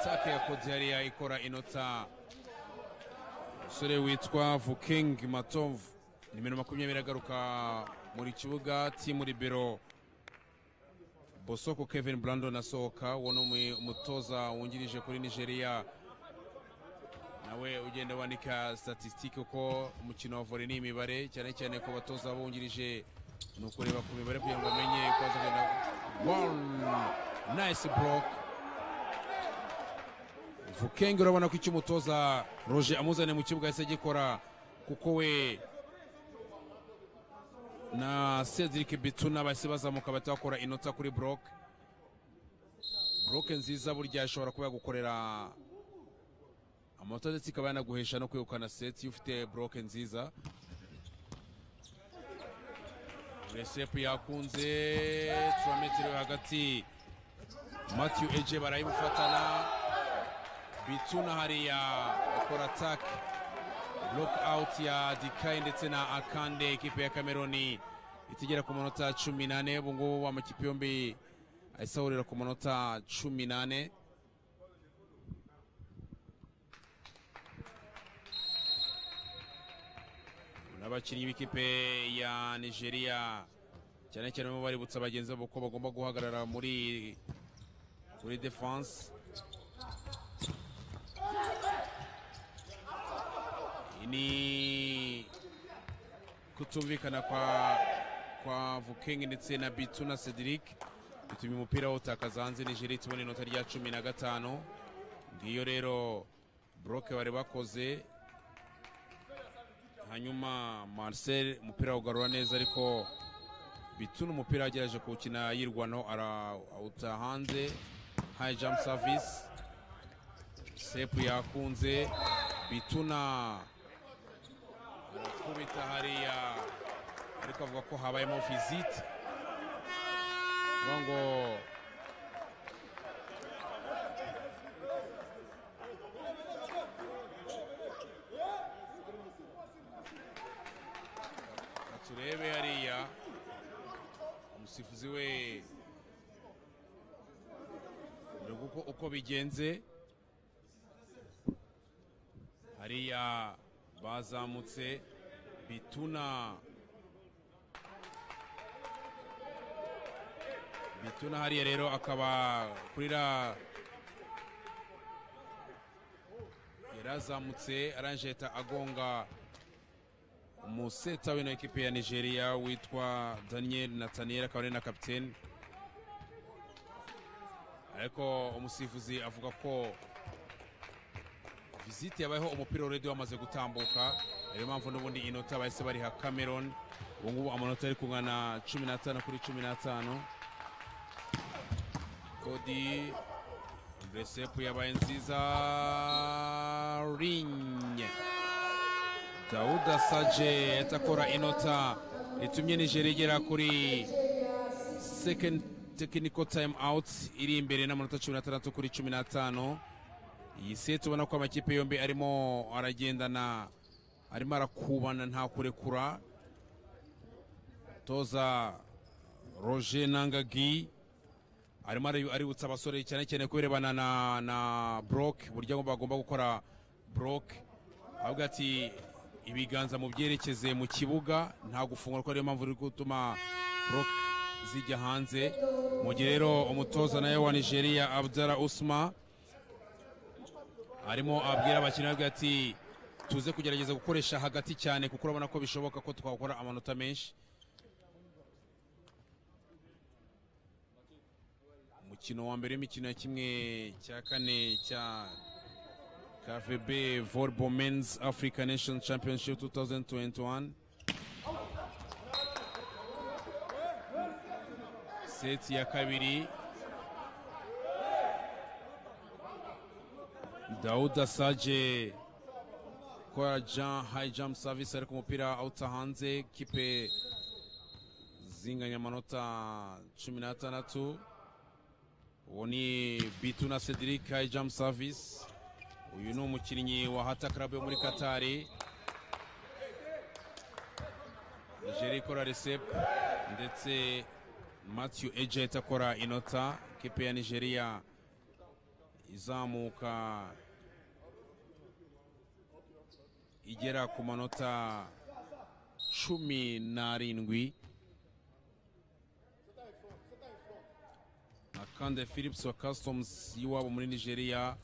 take ya kodihariya ikora inota umusore witwa vuking matov nimero makumyabiri agaruka muri kibuga timu libero bosoko kevin brandon asohoka uwo ni umu- umutoza wungirije kuri nigeria nawe ugenda wandika statisitike uko umukino wa vore n'imibare cyane cyane ku batoza bungirije ni ukureba ku mibare kugira ngo amenye uko azagenda nayisi buroke vukenge urabona ko icyo umutoza roje amuzaniye mu kibuga yahise agikora kuko we na Cedric Bituna bahise bazamuka bahita bakora inota kuri Broke Broke nziza burya ashobora kuba yagukorera amanota ndetse ikaba yanaguhesha no kwegukana seti iyo ufite Broke nziza resepu yakunze turametero yo hagati Matthew Eje barayimufatana Bituna hariya akora atake block out ya dikayi ndetse na akande ekipe ya cameroni itigera ku manota cumi n'ane ubu ngubu amakipe yombi ahise ahurira ku manota cumi n'ane n'abakinnyi b'ikipe ya nigeria cyane cyane barimo baributsa bagenzi babo ko bagomba guhagarara muri muri defanse ni kutumvikana kwa kwa Vukenge ndetse na Bitu na Cedric bitumye umupira wawutakaza hanze Nigeria tubona inota rya cumi na gatanu ngiyo rero Broke bari bakoze hanyuma Marcel umupira awugarura neza ariko Bitu n'umupira yagerageje kuwukina yirwanaho arawuta hanze high jump service sepu yakunze bituna arakubita hariya ariko avuga ko habayemo visite avuga ngo Reka turebe hariya umusifuzi we dore uko uko bigenze hariya bazamutse bituna bituna hariya rero akaba kurira yarazamutse aranjeta agonga umuseta w'ino ekipe ya nigeria witwa daniel nathaniel akaba ari na kapiteni ariko umusifuzi avuga ko visite yabayeho umupira uredi wamaze gutambuka niyo mpamvu n'ubundi inota bahise bariha cameron ubu ngubu amanota ari kungana cumi n'atanu kuri cumi n'atanu kodi resepu yabaye nziza rinye dawuda saje yahita akora inota ritumye nigeria igera kuri second technical time out iri imbere n'amanota cumi n'atandatu kuri cumi n'atanu iyi seti ubona ko amakipe yombi arimo aragendana arimo arakubana nta kurekura toza roger nangagi arimo ari- aributsa abasore cyane cyane ku birebana na, na broke uburyo bagomba gukora broke avuga ati ibiganza mu byerekeze mu kibuga nta gufungura ko ariyo mpamvu iri gutuma broke zijya hanze mu gihe rero umutoza nawe wa nigeria abdara usma arimo abwira abakinnyi abwira ati tuze kugerageza gukoresha hagati cyane kuko urabona ko bishoboka ko twakora amanota menshi umukino wa mbere w'imikino ya kimwe cya kane cya KVB Volleyball Men's Africa Nation Championship 2021 seti ya kabiri Dauda Saje kwa Jean High Jump Service ariko umupira awuta hanze kipe zinganya amanota cumi n'atandatu uwo ni Bitu na Cedric High Jump Service uyu ni umukinnyi wa Hata Club yo muri Katari Nigeria ikora recep ndetse Matthew Ejet akora inota kipe ya Nigeria izamuka igera ku manota cumi n'arindwi akande philips wa customs y'iwabo muri nigeria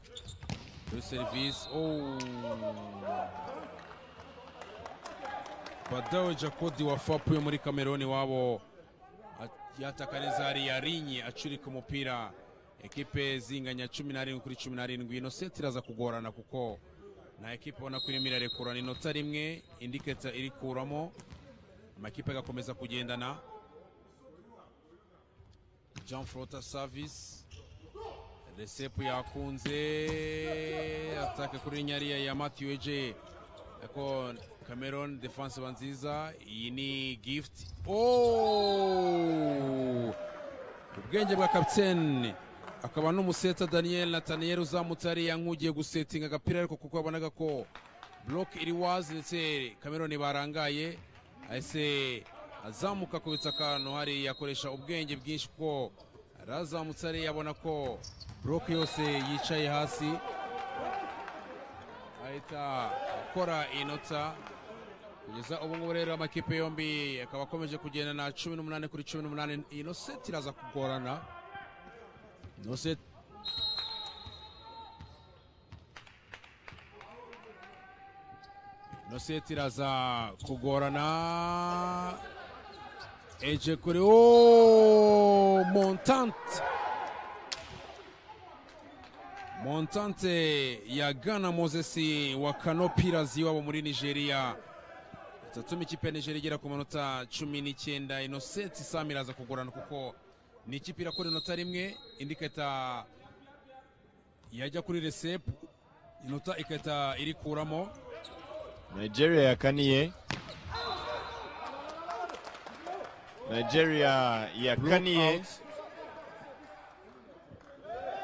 kuri serivisi badawe jacodi wa fapu yo muri cameroon iwabo a- yataka neza hariya rinye acurika umupira ekipe zinganya cumi n'arindwi kuri cumi n'arindwi ino seti iraza kugorana kuko nta ekipe ubona ko irimo irarekurana inota rimwe indi keta irikuramo amakipe agakomeza kugendana Jean Frota Service Resepu yakunze ataka kuri nyariya ya Matthew AJ ariko Cameron defense iba nziza iyi ni gift oh! ubwenge bwa kapitene akaba n'umuseta Daniel Nathaniel uzamutse hariya nk'ugiye gusetinga agapira ariko kuko yabonaga ko block iri wazi ndetse Cameron barangaye ahise azamuka akubitsa akantu hariya akoresha ubwenge bwinshi kuko arazamutse hariya abona ko block yose yicaye hasi ahita akora inota kugeza ubu ngubu rero amakipe yombi akaba akomeje kugenda na cumi n'umunani kuri cumi n'umunani ino seti iraza kugorana ino seti ino seti iraza kugorana eje kuri o montante montante ya gana mozesi wa kanopirazi wabo muri nigeria zatuma ikipe ya nigeria igera ku manota cumi n'icyenda ino seti sami iraza kugorana kuko ni ikipe irakora inota rimwe indi ikahita yajya kuri resepu inota ikahita irikuramo nigeria yakaniye nigeria yakaniye Blackout.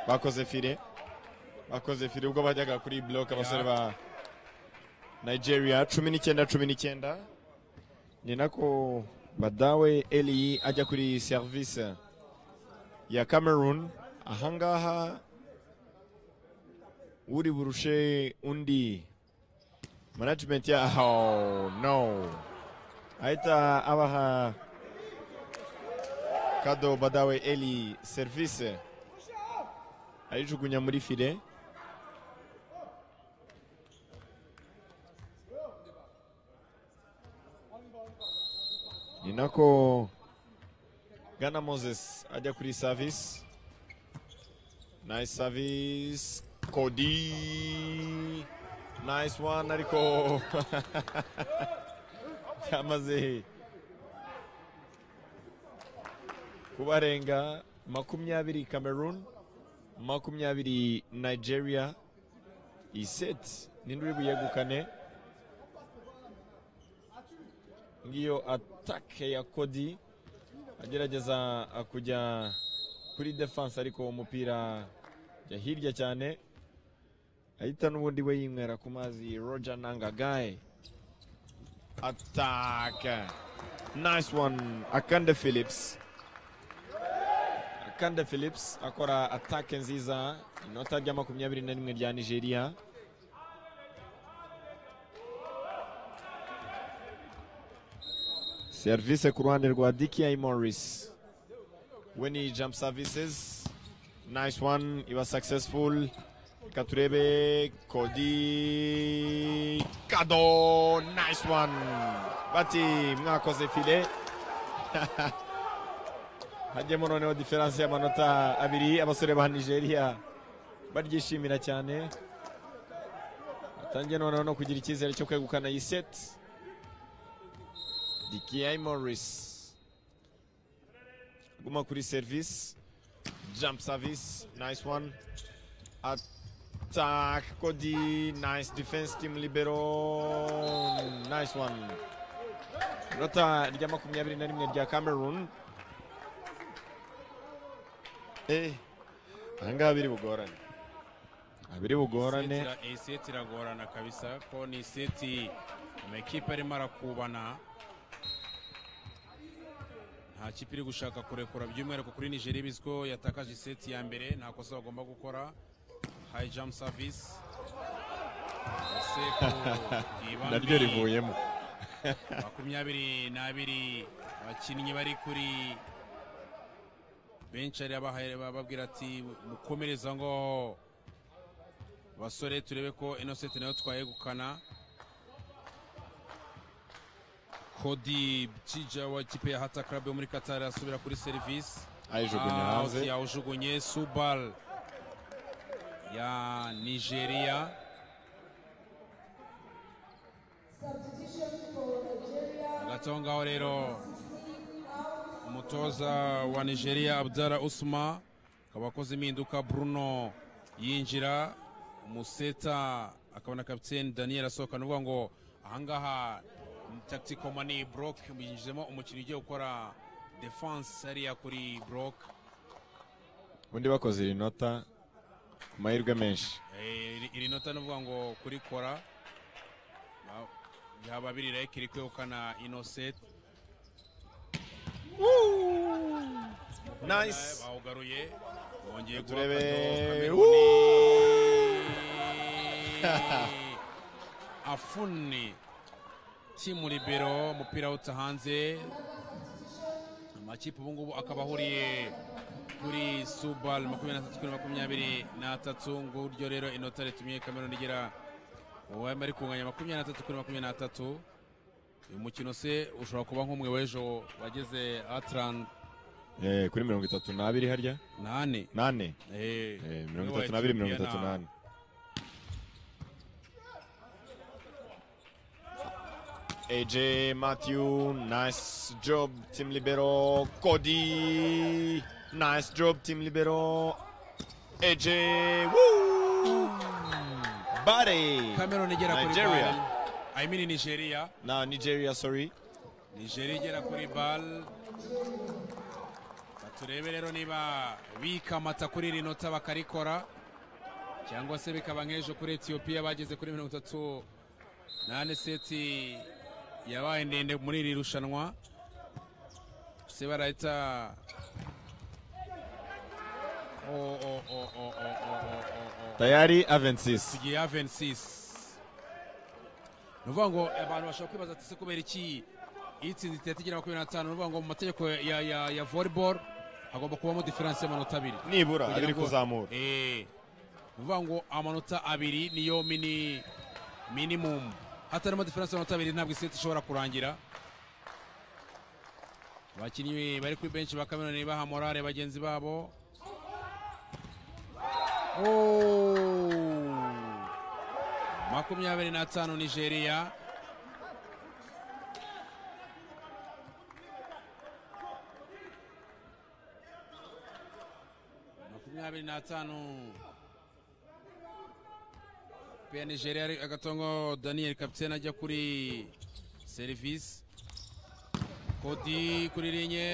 bakoze fire bakoze fire ubwo bajyaga kuri block abasore ba nigeria cumi n'icyenda cumi n'icyenda ni nako badawe eli ajya kuri service ya cameroon ahangaha uri burushe undi management ya oh, no ahita abaha kado badawe eli service ayijugunya muri file ni nako gana moses ajya kuri service nice service kodi nice one ariko byamaze kubarenga makumyabiri cameroon makumyabiri nigeria iyi seti ninde uri buyegukane ngiyo atake ya kodi agerageza ah, kujya kuri defense ariko umupira jya hirya cyane ahita n'ubundi we yinywera ku mazi roger nangagaye atake nice one akande phillips Kande Phillips akora atake nziza inota rya makumyabiri na rimwe rya Nigeria serivisi ku ruhande rwa Dicky Morris when he jump services nice one he was successful reka turebe kodi kado nice one bati mwakoze file hajyemo noneho diferanse y'amanota abiri abasore ba nigeria baryishimira cyane atangiye noneho no kugira icyizere cyo kwegukana iyi seti dikiai morris guma kuri serivisi jump service nice one attack kodi nice defense team libero nice one inota rya makumyabiri na rimwe rya cameroon eh ahangaha biri bugorane abiri bugorane Seti ira- iyi seti iragorana kabisa ko ni seti amakipe arimo arakubana nta kipe iri gushaka kurekura by'umwihariko kuri nigeria ibizi ko yatakaje seti ya mbere nta kosa bagomba gukora hayi jamu savisi ese ku ibambi naryo rivuyemo makumyabiri n'abiri abakinnyi bari kuri benshi ari abahaye bababwira ati mukomereza ngo basore turebe ko innocent nayo twayegukana kodi cija wa kipe ya hata club yo muri qatar asubira kuri serivisi ayijugunya hanze yawujugunye subal ya nigeria hagati aho ngaho rero umutoza wa nigeria abdara usma akaba akoze impinduka bruno yinjira umuseta akabona kapiteni daniel asohoka nuvuga ngo ahangaha tactical mani brok yinjizemo umukinnyi ugiye gukora defense hariya kuri brok undi bakoze iri nota ku mahirwe menshi Eh, iri- iri nota nuvuga ngo kurikora ba- byaba biri rayike iri kwegukana inoseti nice bawugaruye bongeye guha turebe akadobo Kameruni. afuni timu libero umupira awuta hanze amakipe ubu ngubu akaba ahuriye kuri subal makumyabiri na tatu kuri makumyabiri na tatu nguryo rero inota ritumye kameruni igera mu bari bari kunganya makumyabiri na tatu kuri makumyabiri na tatu uyu mukino se ushobora kuba nk'umwe w'ejo wageze atran Eh, kuri mirongo itatu n'abiri harya nane nane Eh, Eh, mirongo niwe itatu n'abiri mirongo wakinnye itatu na- n'ane AJ Matthew, nice job team libero. Cody, nice job team libero. AJ, woo! Bari. Cameroon igera kuri Nigeria. bal I mean Nigeria Now Nigeria, sorry. Nigeria igera kuri bal turebe rero niba bikamata kuri iri nota bakarikora cyangwa se bikaba nk'ejo kuri Ethiopia bageze kuri mirongo itatu nane seti yabaye ndende muri iri rushanwa se barahita Oh, oh, oh, oh, oh, oh, oh, oh, oh. Tayari Avensis. tugiye ya 26 ni ukuvuga ngo abantu bashobora kwibaza ati se kubera iki itsinze itahita igira makumyabiri na tanu ni ukuvuga ngo mu mategeko ya, ya, ya volleyball hagomba kubamo diferanse y'amanota abiri Nibura Kugira abiri ngo- kuzamura. Eh, ni ukuvuga ngo amanota abiri niyo mini minimum hatarimo diferanse y'amanota abiri ntabwo iseti ishobora kurangira abakinnyi bari kuri benshi ba kameroni baha morale bagenzi babo Oh. makumyabiri n'atanu nigeria makumyabiri n'atanu pe nigeria ari agatongo daniel kapitene ajya kuri serivisi kodi kuri linye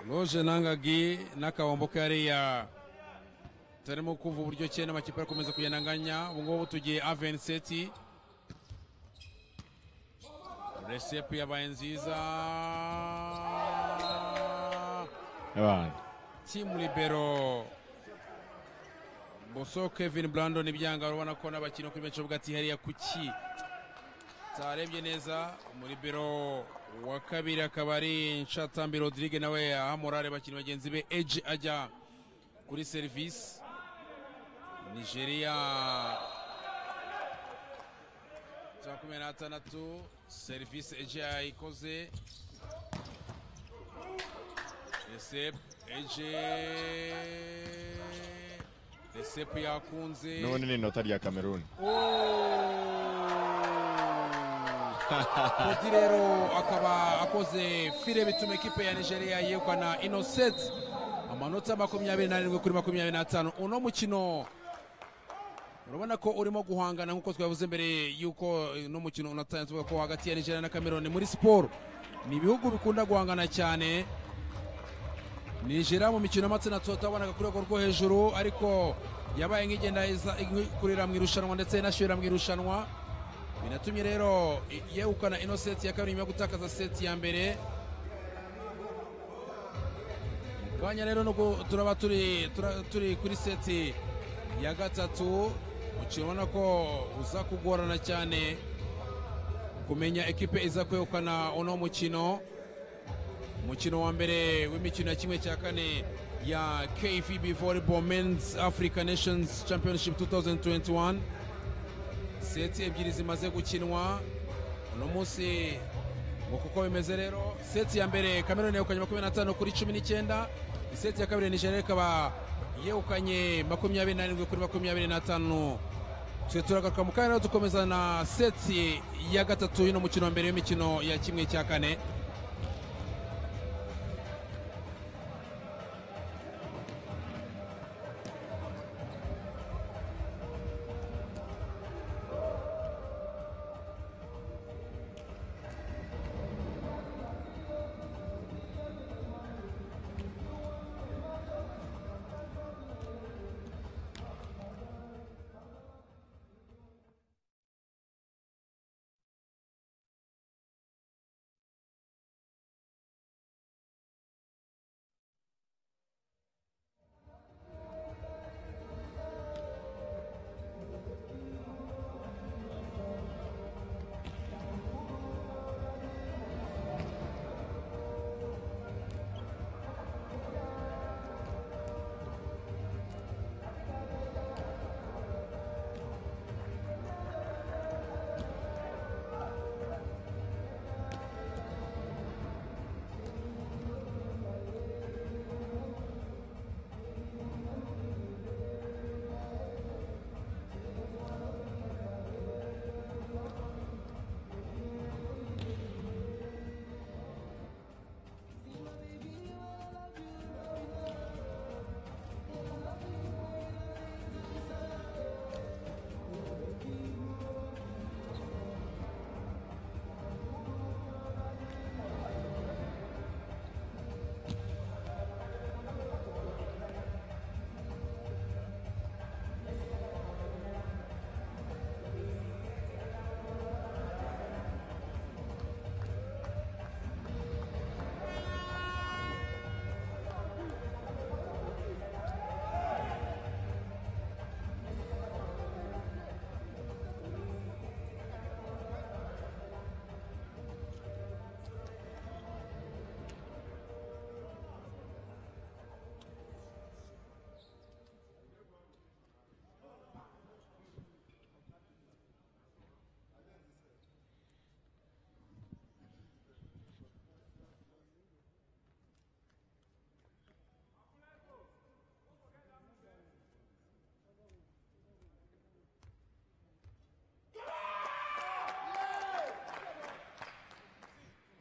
loje nangagi n'akabombo kariya turimo kumva uburyo cyenda amakipe arakomeza kugenda anganya ubu ngubu tugiye avenseti resepu yabaye nziza abana timu libero boso kevin brandon ibyanga urabona ko n'abakinnyi kuri benshi bavuga ati hariya kuki tarebye neza umuribero wa kabiri akaba ari nshatambi rodrigue nawe ahamurare abakinnyi bagenzi be eji ajya kuri serivisi nigeria makumyabiri n'atandatu serivisi eji yayikoze resepu eji resepu yakunze n'ubundi ni inota rya cameroon Koti rero akaba akoze fire bituma ekipe ya nigeria yegukana innocent amanota makumyabiri n'arindwi kuri makumyabiri n'atanu uno mukino urabona ko urimo guhangana nk'uko twavuze mbere y'uko uno mukino unatangiye tuvuga ko hagati ya nigeria na cameroon muri siporo ni ibihugu bikunda guhangana cyane nigeria mu mikino y'amatsinda tutabonaga ku rwego rwo hejuru ariko yabaye nk'igenda iza- kurira mu irushanwa ndetse inashyira mu irushanwa binatumye rero i- yegukana ino seti ya kabiri nyuma yo gutakaza seti ya mbere akanya rero nuko turaba turi tura- turi kuri seti ya gatatu umukino ubona ko uza kugorana cyane kumenya ekipe iza kwegukana uno mukino umukino wa mbere w'imikino ya kimwe cya kane ya kvb volleyball men's africa nations championship 2021 seti ebyiri zimaze gukinwa uno munsi ngo kuko bimeze rero seti ya mbere kameruni yegukanye makumyabiri n'atanu kuri cumi n'icyenda iseti ya kabiri nigeria ikaba yegukanye makumyabiri n'arindwi kuri makumyabiri n'atanu twe turagaruka mu kanya rero dukomeza na seti ya gatatu y'uno mukino wa mbere w'imikino ya kimwe cya kane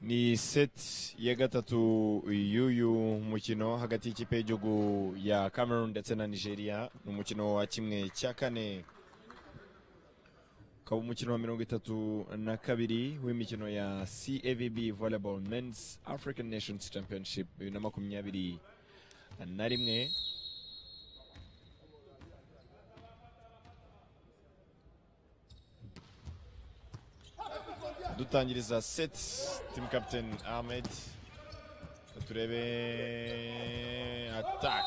ni seti ya gatatu y'uyu mukino hagati y'ikipe y'igihugu ya cameroon ndetse na nigeria ni umukino wa kimwe cya kane ukaba umukino wa mirongo itatu na kabiri w'imikino ya cavb volleyball men's african nations championship bibiri na makumyabiri na rimwe dutangiriza set team captain ahmed turebe attack.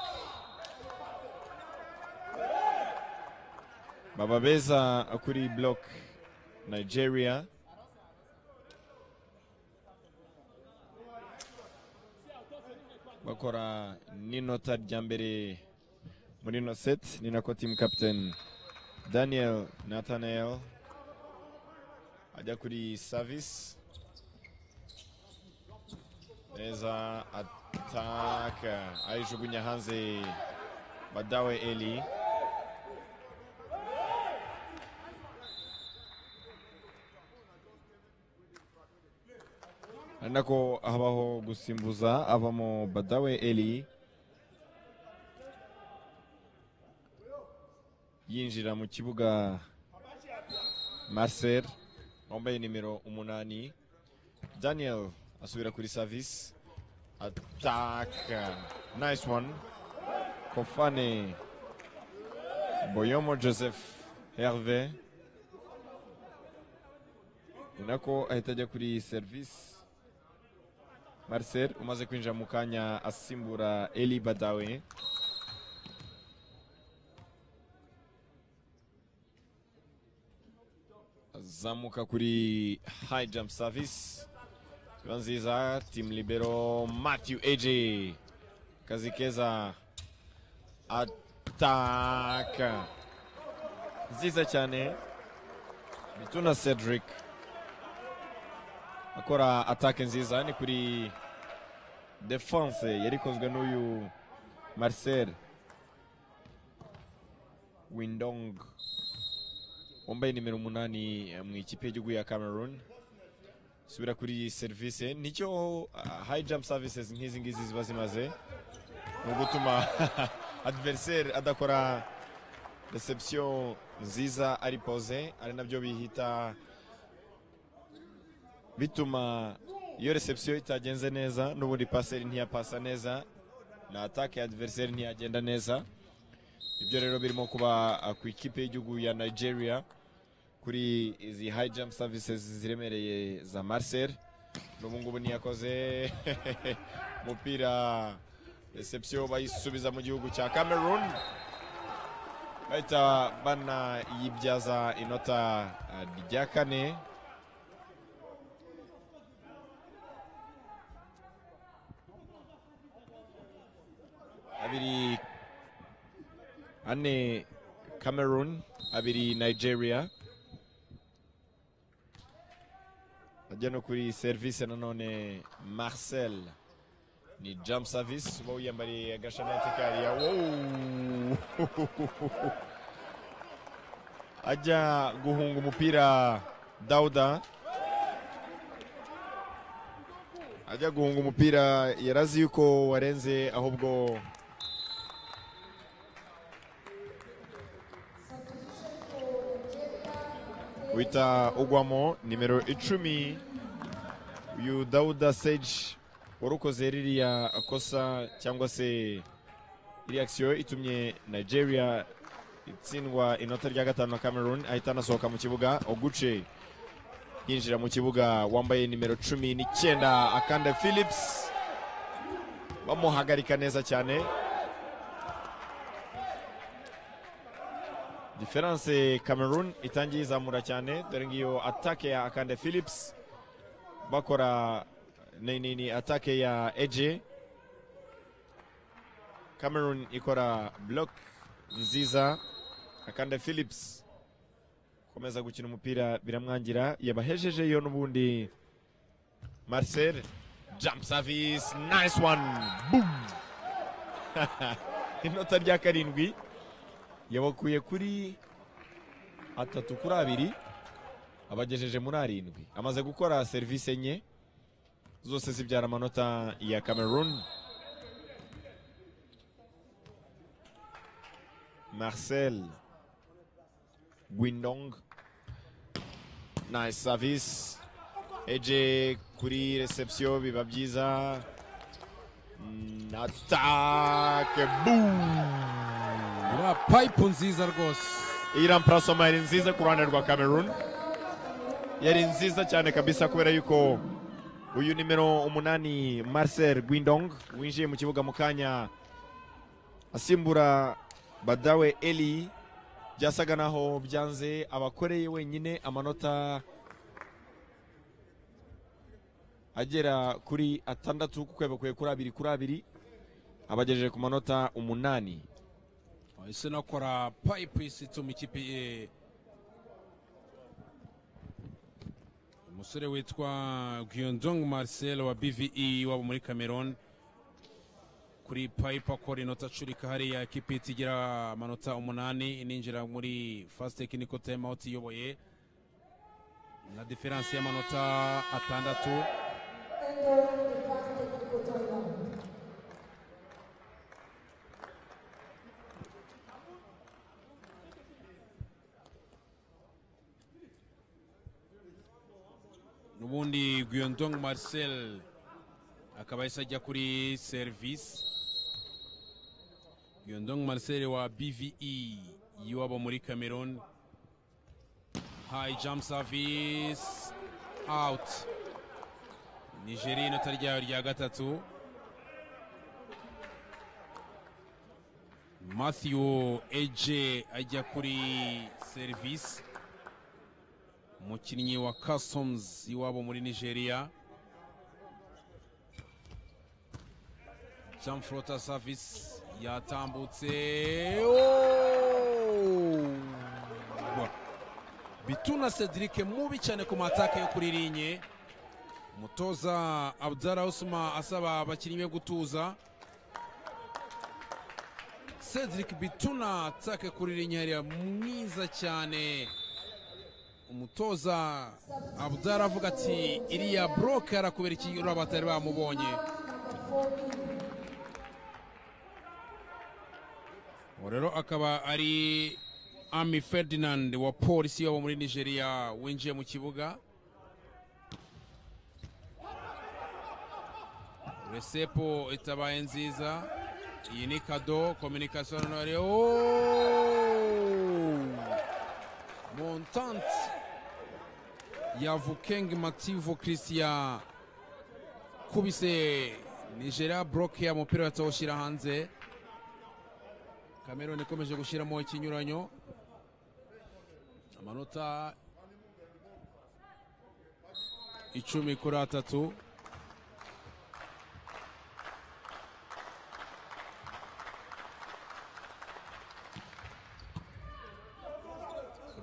bababeza kuri block nigeria bakora n'inota rya mbere muri ino set ni nako team captain daniel nathanael ajya kuri service neza ataka ayijugunya hanze badawe eli ari nako habaho gusimbuza avamo badawe eli yinjira mu kibuga marcel wambaye nimero umunani daniel asubira kuri service ataka nice one kofane boyomo joseph herve ni nako ahita ajya kuri service marcel umaze kwinjira mu kanya asimbura eli badawe azamuka kuri high jump service Sifa nziza team libero Matthew AJ kazikeza ataka nziza cyane bituna Cedric akora atake nziza ni kuri defense yari ikozwe n'uyu Marcel Windong wambaye nimero umunani mu ikipe y'igihugu ya Cameroon subira kuri iyi serivisi nicyo ah, high jump services nk'izi ngizi ziba zimaze ni ugutuma adversaire adakora reception nziza ari pose ari nabyo bihita bituma iyo reception itagenze neza n'ubundi paseri ntiyapasa neza na atake ya adversaire ntiyagenda neza ibyo rero birimo kuba ah, ku ikipe y'igihugu ya nigeria kuri izi high jump services ziremereye za Marcel n'ubu ngubu ntiyakoze umupira reception bayisubiza mu gihugu cya Cameroon bahita banayibyaza inota ah, rya kane abiri ane Cameroon abiri Nigeria ajya no kuri serivisi nanone marcel ni jump service uba wiyambariye agashanati kariya wowu ajya guhunga umupira dauda ajya guhunga umupira yarazi yuko warenze ahubwo uhita ugwamo nimero icumi uyu dawuda seji warukoze ririya kosa cyangwa se iriya akisiyo itumye nigeria itsindwa inota rya gatanu na cameroon ahita anasohoka mu kibuga oguce yinjira mu kibuga wambaye nimero cumi n'icyenda akanda philips bamuhagarika neza cyane diferanse cameroon itangiye izamura cyane dore ngiyo atake ya akande philips bakora ni ni ni atake ya eje cameroon ikora block nziza akande philips komeza gukina umupira biramwangira yabahejejeyo n'ubundi marcel jump service nice one boom inota rya karindwi yabakuye kuri atatu kuri abiri abagejeje muri arindwi amaze gukora serivisi enye zose zibyara amanota ya cameroon marcel guindong nice service eje kuri reception biba byiza Mm, attaque boom iriya payipu nziza rwose iyi ramparasoma yari nziza ku ruhande rwa cameroon yari nziza cyane kabisa kubera yuko uyu nimero umunani marcel guindong winjiye mu kibuga mu kanya asimbura badawe eli byasaga naho byanze abakoreye wenyine amanota agera kuri atandatu kuko yabakuye kuri abiri kuri abiri abagejeje ku manota umunani ese nakora payipu isituma ikipe ye umusore witwa giyonzong marcel wa bve waba muri cameroon kuri payipu akora inota acurika hariya ikipe ihita igira amanota umunani ininjira muri fast technical time out iyoboye na diferanse y'amanota atandatu n'ubundi Guyondong Marcel akaba yahise ajya kuri serivisi Guyondong Marcel wa BVE y'iwabo muri Cameroon high jump service out Nigeria inota ryayo rya gatatu Matthew Eje ajya kuri serivisi umukinnyi wa customs iwabo muri nigeria jean flota service yatambutse Oh! bituna cedric mubi cyane ku mataka yo kuri linye umutoza abdara usuma asaba abakinnyi be gutuza cedric bituna atake kuri linye hariya mwiza cyane umutoza abudara avuga ati iriya buroke arakubera iki uraba batari bamubonye uwo rero akaba ari ami ferdinand wa polisi wabo muri nigeria winjiye mu kibuga resepo itabaye nziza iyi ni kado kominikasiyo none montante ya vukeng mativo christian kubise nigeria broke umupira batawushyira hanze cameroon ikomeje gushyiramo ikinyuranyo amanota icumi kuri atatu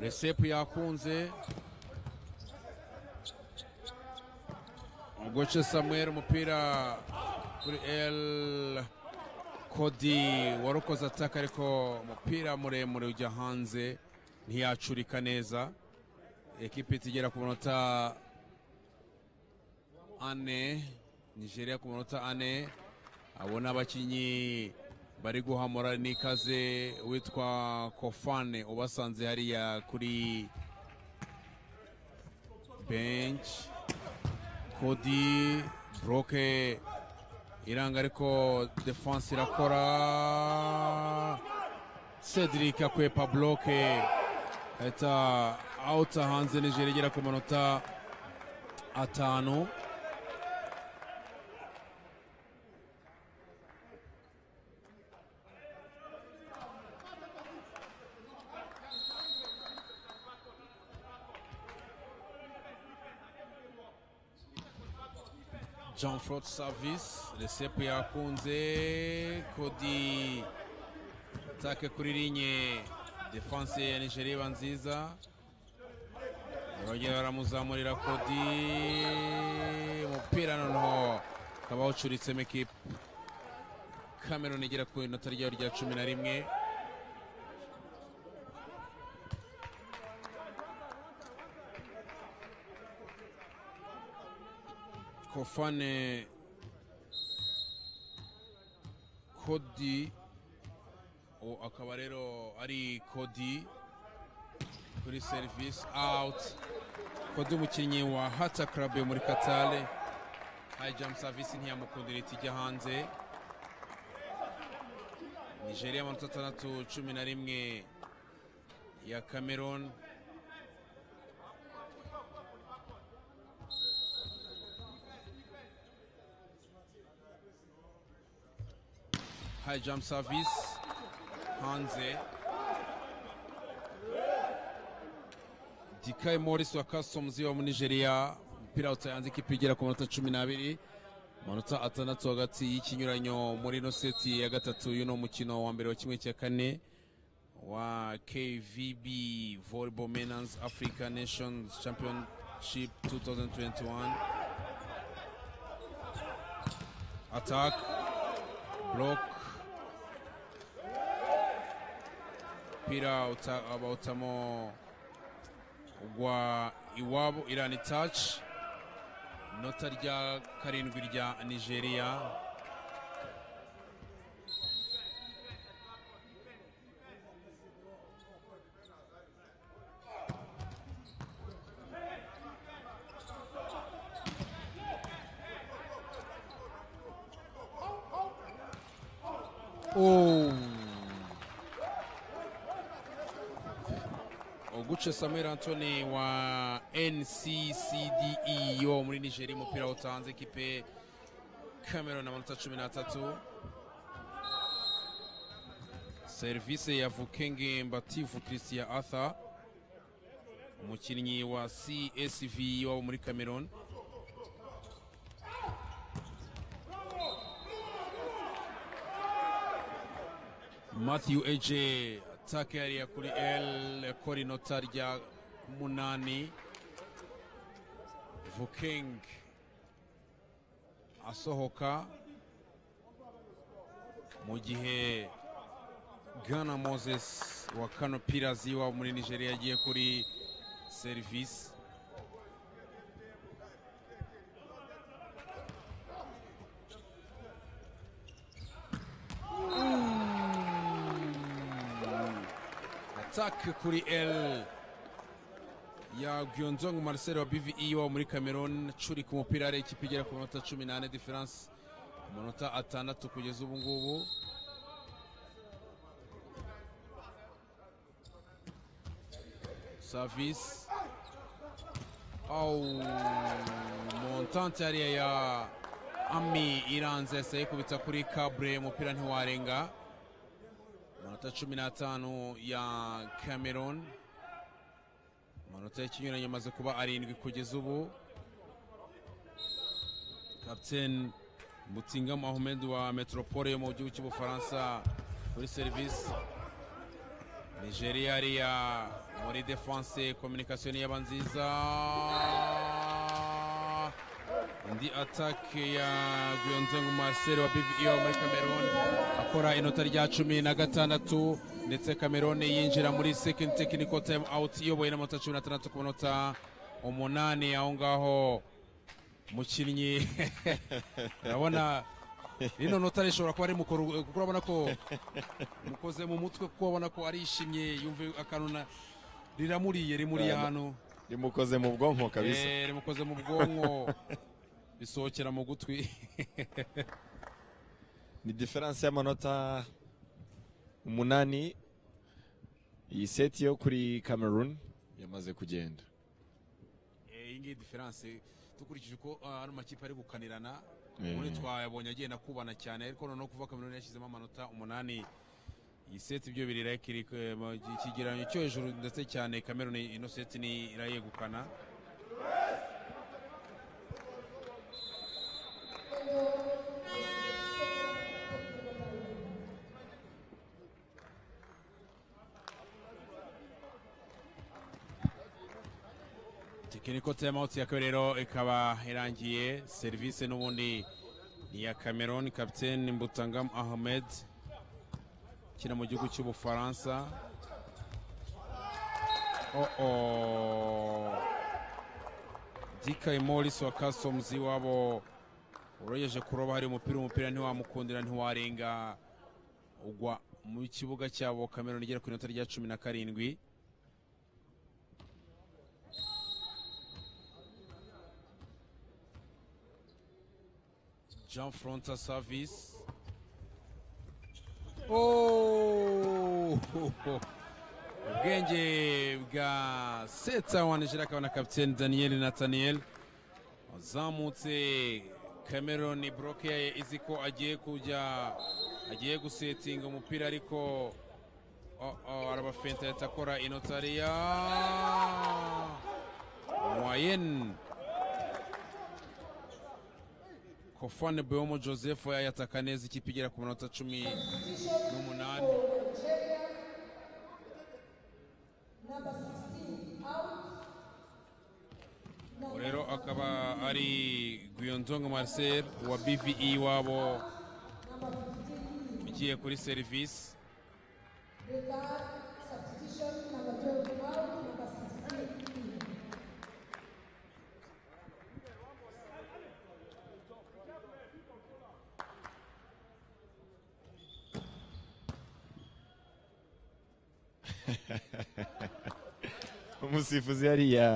resepu yakunze ugoce samuel umupira kuri el kodi warukoze ataka ariko umupira muremure ujya hanze ntiyacurika neza ekipi igera ku manota ane nigeria ku manota ane abona abakinnyi bari guhamura n'ikaze witwa kofane ubasanze hariya kuri benshi kodi buroke iranga ariko defanse irakora cedric akwepa buroke ahita awuta hanze nigeria igera ku manota atanu jean frot service resepu yakunze kodi atake kuri linye defanse ya nigeria iba nziza barongera baramuzamurira kodi umupira noneho ukaba wawucuritsemo ekipa cameron igera ku inota ryayo rya cumi na rimwe kofane kodi o akaba rero ari kodi kuri serivisi awuti kodi umukinnyi wa hata karabe muri katale hayi jamu savisi ntiyamukundira ihita ijya hanze nigeria amanota atandatu cumi na rimwe ya cameroon high jump service hanze dikaye morisi wa kasomuzi wo muri nigeria umupira awutaye hanze ikipe igera ku manota cumi n'abiri amanota atandatu hagati y'ikinyuranyo muri ino seti ya gatatu y'uno mukino wa mbere wa kimwe cya kane wa kvb volleyball menans africa nations championship 2021 attack block umupira uta- bawutamo ugwa iwabo irani taci inota rya karindwi rya nigeria Oh. oguce samuel antony wa nccde wo muri nigeria umupira utanze ekipe cameron amanota cumi n'atatu serivisi ya vukenge mbativu christian arthur umukinnyi wa csv wabo muri cameron matthew ej ataka yariya kuri l yakora inota rya munani vuking asohoka mu gihe gana moses wa kano pirazi wa muri nigeria yagiye kuri serivisi attack kuri L ya Gyonzong Marcel wa BVE wa muri Cameroon curi ku mupira ari ikipe igera ku manota 18 difference amanota atandatu kugeza ubu ngubu service au montante ariya ya ami iranze yaseye kubitsa kuri kabre umupira ntiwarenga amanota cumi n'atanu ya cameron amanota y'ikinyuranyo amaze kuba arindwi kugeza ubu kapiteni mutinga mohamed wa metropole yo mu gihugu cy'ubufaransa kuri serivisi nigeria ariya muri defanse kominikasiyo ni yaba nziza indi atake ya Guyonzengu Marcel wa BVI wa muri Cameroon akora inota rya cumi na gatandatu ndetse Cameroon yinjira muri second technical time out iyoboye n'amanota cumi na atandatu ku manota umunani aho ngaho mukinnyi urabona rino nota rishobora kuba ari mukuru kuko urabona ko mukoze mu mutwe kuko urabona ko arishimye yumva akantu na- riramuriye rimuriye Rana. hano rimukoze mu bwonko kabisa Eh, rimukoze mu bwonko bisohokera mu gutwi ni diferanse y'amanota umunani iyi seti yo kuri cameroon yamaze kugenda iyi ngiyi diferanse dukurikije uko ah, ano makipe ari gukanirana Eh. muri twayabonye agenda akubana cyane ariko noneho kuva kameruni yashyizemo amanota umunani iyi seti ibyo birira ikigereranyo cyo hejuru ndetse cyane kameruni ino seti ni irayegukana tekiniko timeout ya kabiri rero ikaba irangiye serivisi n'ubundi ni iya cameroon kapiteni mbutangam ahmed ukina mu gihugu cy'ubufaransa oo dikayi morisi wa kasomuzi wabo urogeje kuroba hari umupira umupira ntiwamukundira ntiwarenga ugwa mu kibuga cyabo cameroon igera ku inota rya cumi na karindwi Jean Fronta Service. Oh! ubwenge bwa seta wa nigeria akaba na kapiteni daniel nathaniel wazamutse cameron broke izi ko agiye kujya agiye gusetinga umupira ariko oh, oh, arabafenta yatakora inota ariya mwayen kofane boyomo joseph yayataka neza ikipe igera ku minota cumi n'umunani Ubu rero akaba ari guyonzonga marcel wa bve iwabo ugiye kuri serivisi umusifuzi hariya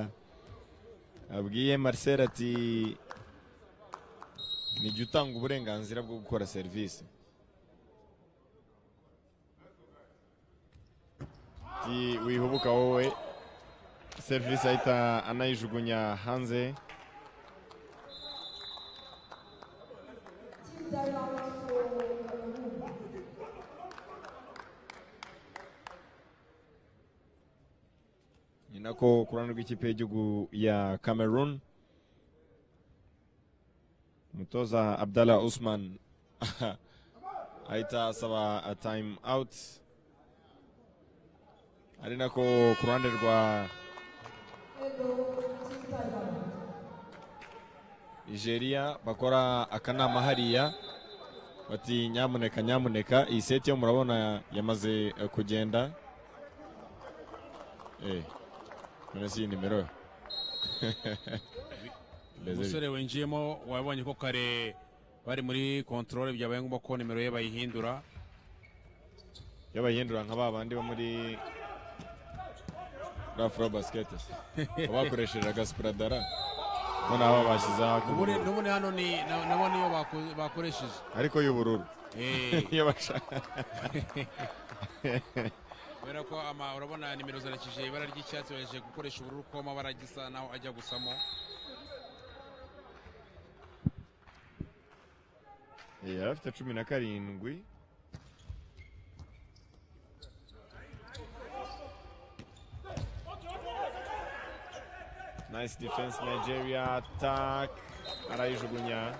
abwiye marcel ati nijya utanga uburenganzira bwo gukora serivisi ati wihubuka wowe serivisi ahita anayijugunya hanze ni nako ku ruhande rw'ikipe y'igihugu ya cameroon umutoza abdallah usman ahita asaba a time out ari nako ku ruhande rwa nigeria bakora akanama hariya bati nyamuneka nyamuneka iyi seti yo murabona yamaze eh, kugenda eh none si iyi nimero umusore winjiyemo wabonye ko kare bari muri kontorore byabaye ngombwa ko nimero ye bayihindura iyo bayihindura nka ba bandi bo muri rafuro basiketi bakoresheje agasipuradara noneho aho bashyizeho ubundi ak'ubururu n'ubundi hano ni na- nabo niyo bako- bakoresheje ariko y'ubururu Eh, iyo bashaka kubera ko ama- urabona nimero zarakije ibara ry'icyatsi baje gukoresha ubururu ko amabara gisa naho ajya gusamo Eh, yari afite cumi na karindwi nice defense nigeria attack arayijugunya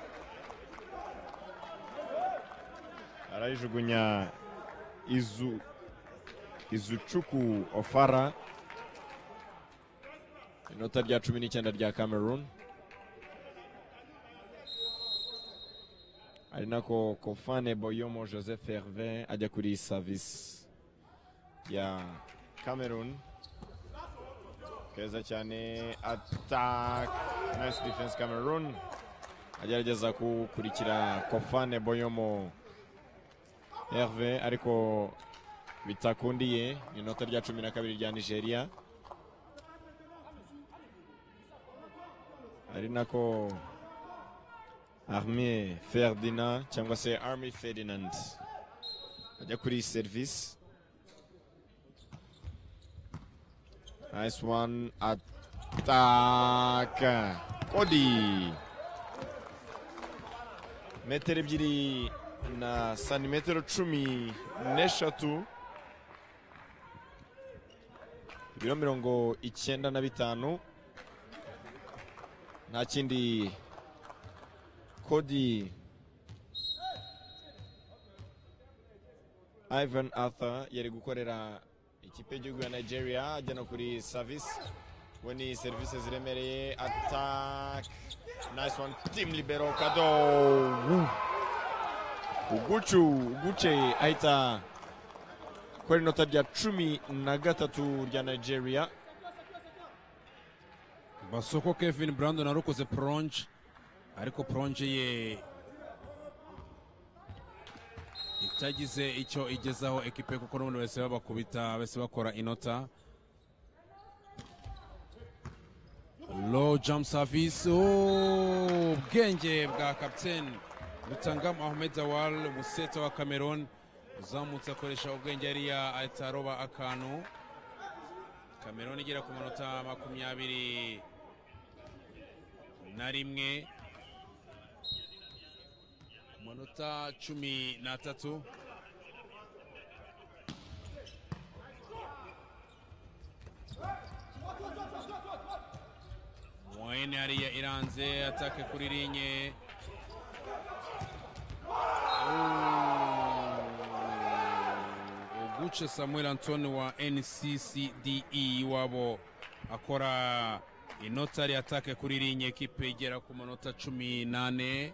arayijugunya izu izucuku ofara inota rya cumi n'icyenda rya cameroon ari nako kofane boyomo joseph herve ajya kuri savisi ya cameroon keza cyane attack nice defense cameroon agerageza gukurikira kofane boyomo herve ariko bitakundiye ni inota rya cumi na kabiri rya nigeria ari nako Armée Ferdinand cyangwa se Army Ferdinand ajya kuri service nice one attack Cody metero ebyiri na santimetero cumi n'eshatu ibiro mirongo icyenda na bitanu nta kindi Cody Ivan Arthur yari gukorera ikipe y'igihugu ya Nigeria ajya no kuri service we ni serivisi ziremereye attack nice one team libero kado Woo. ugucu uguce ahita kora inota rya cumi na gatatu rya Nigeria basoko kevin brandon arukoze poronje ariko poronje ye itagize icyo igezaho ekipe kuko n'ubundi bahise babakubita bahise bakora inota low jump service oh, ubwenge bwa kapiteni rutangam ahmed dawal umuseta wa cameroon uzamutse akoresha ubwenge yariya ahita aroba akantu cameroon igera ku manota makumyabiri na rimwe amanota cumi n'atatu wayne hariya iranze atake kuri linye uguce samuel antoni wa nccde wabo akora inota ari atake kuri linye ekipe igera ku manota cumi n'ane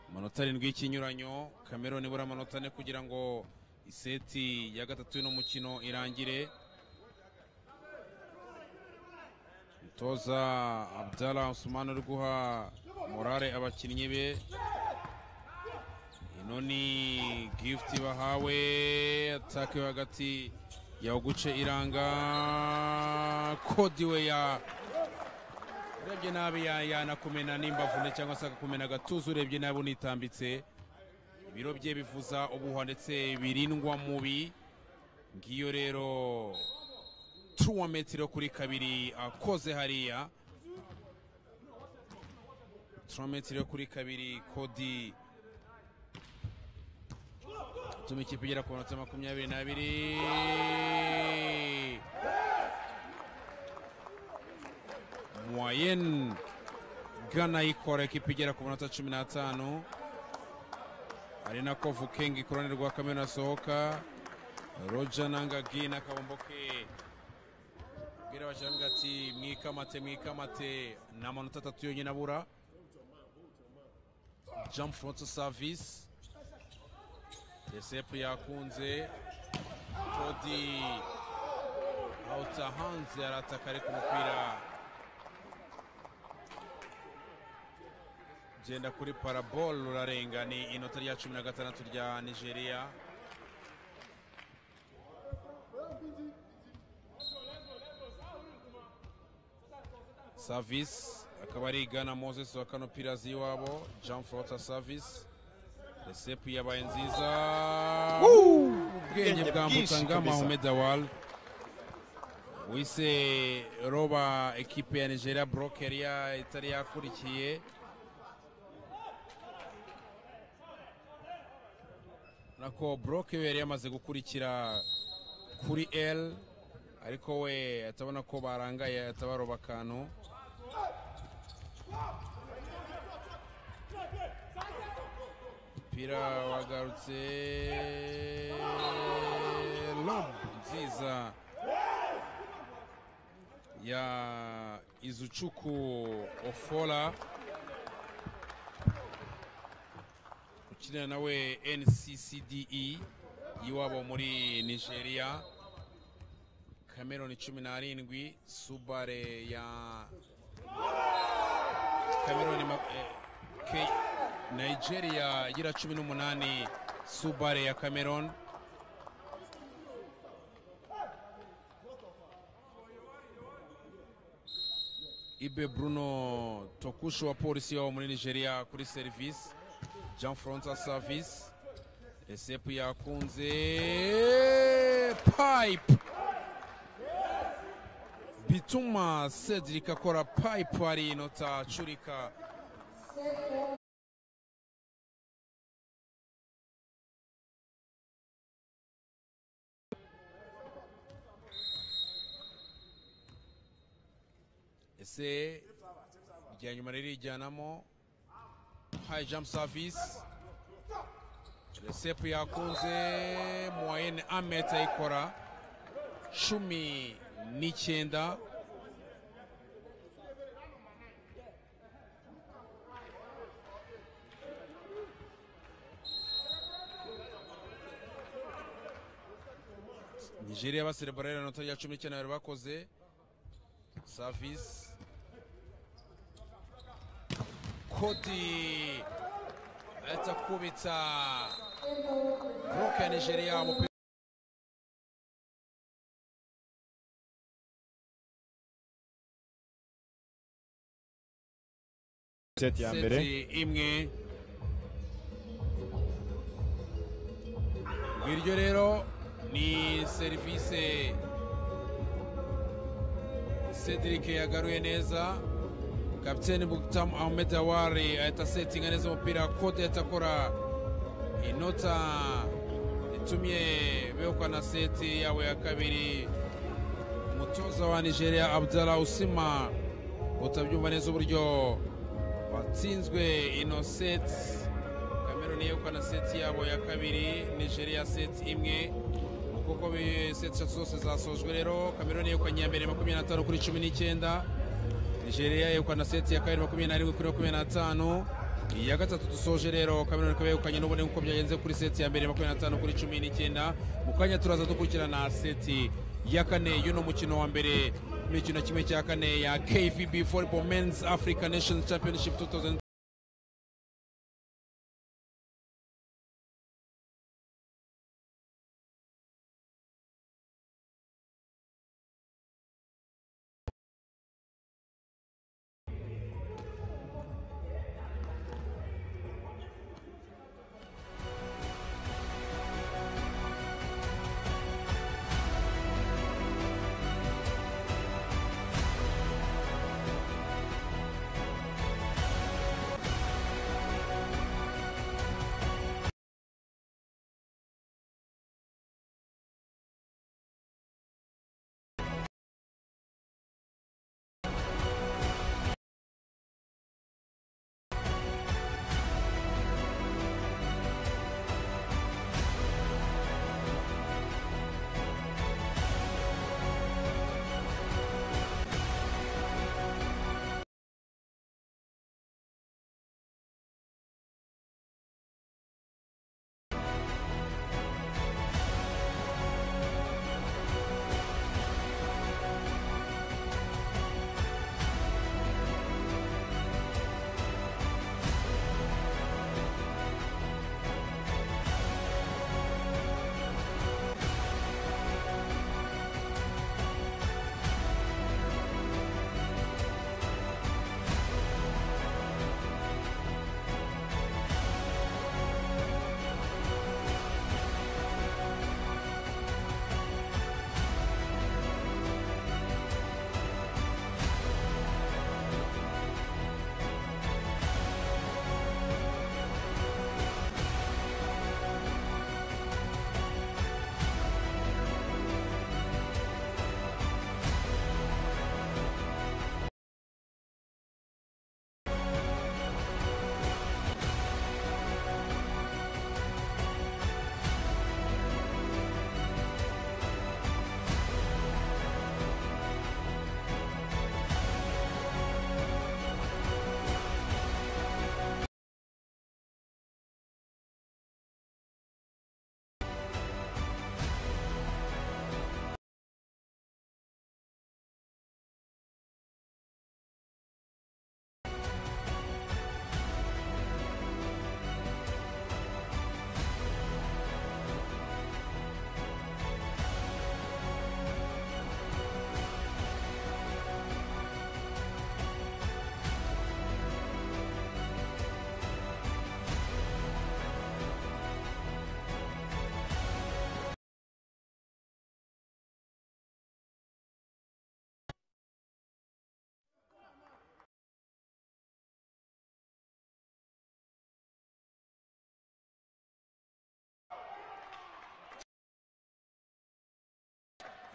amanota arindwi y'ikinyuranyo cameroon ibura amanota ane kugira ngo iseti ya gatatu y'uno mukino irangire umutoza abdallah usumani uri guha morale abakinnyi be ino ni gifuti bahawe atake yo hagati ya uguce iranga kodi we ya urebye nabi ya- yanakumena n'imbavune cyangwa se akakumena agatuza urebye nabi unitambitse ibiro bye bivuza ubuhwa ndetse birindwa mubi ngiyo rero turuwa metero kuri kabiri akoze hariya turuwa metero kuri kabiri kodi tuma ikipe igera ku manota makumyabiri n'abiri moyen gana ikora ikipe igera ku manota cumi n'atanu ari nako vukengi ku ruhande rwa kamena asohoka roja nangagi n'akabomboke bwira abashyirahamwe ati mwikamate mwikamate ni amanota atatu yonyine abura jump front service resepu yakunze kodi awuta hanze arataka ariko umupira genda kuri parabol rurarenga ni inota rya cumi na gatandatu rya nigeria savisi akaba ari igana moses wa kano pirazi y'iwabo jean flota savisi resepu yabaye nziza ubwenge Ubwenge bwambuka bwinshi ngama kabisa. homed awal wise roba ekipe ya nigeria brokeria itari yakurikiye nako broke we yari yamaze gukurikira kuri l ariko we atabona ko barangaye atabaroba akantu umupira wagarutse lob nziza ya izucuku ofola ukinira nawe nccde y'iwabo muri nigeria cameron cumi n'arindwi subare ya cameron ma- eh, K- nigeria igira cumi n'umunani subare ya cameron ibe bruno tokusho wa polisi wabo muri nigeria kuri serivisi jean francois service resepu yakunze pipe bituma cedric akora pipe ari inota curika ese irya nyuma ririjyanamo high jump service resepu yakunze moyene ameta ayikora cumi n'icyenda nigeria baserebora inota rya cumi n'icyenda bari bakoze savisi kodi ahita kubitsa buruke ya nigeria umupira seti ya mbere seti imwe ngiryo rero ni serivisi cedric yagaruye neza kapiteni buktamu ahmed awari ahita asetinga neza umupira kode ahita akora inota itumye begukana seti yabo ya kabiri umutoza wa nigeria abdallah usima utabyumva neza uburyo watsinzwe ino seti kameruni yegukana seti yabo ya kabiri nigeria seti imwe kuko bi- seti eshatu zose zasojwe rero kameruni yegukanye iya mbere makumyabiri n'atanu kuri cumi n'icyenda nigeria yegukana seti ya kabiri makumyabiri n'arindwi kuri makumyabiri n'atanu iya gatatu dusoje rero kameruni ikaba yegukanye n'ubone nk'uko byagenze kuri seti ya mbere makumyabiri n'atanu kuri cumi n'icyenda mu kanya turaza dukurikirana seti ya kane y'uno mukino wa mbere imikino kimwe cya kane ya kvb volleyball men's african nations championship 2000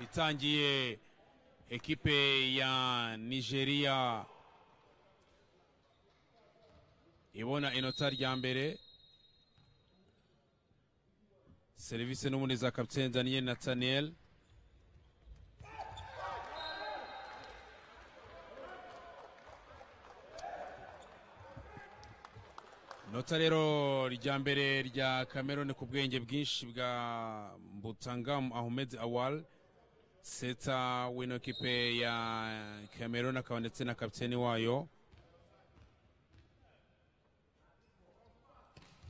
itangiye ekipe ya nigeria ibona inota rya mbere serivisi n'ubundi za kapitene daniel nathaniel inota rero rya mbere rya cameron ku bwenge bwinshi bwa mbutangam ahmed awal seta wino kipe ya cameroon akaba ndetse na kapiteni wayo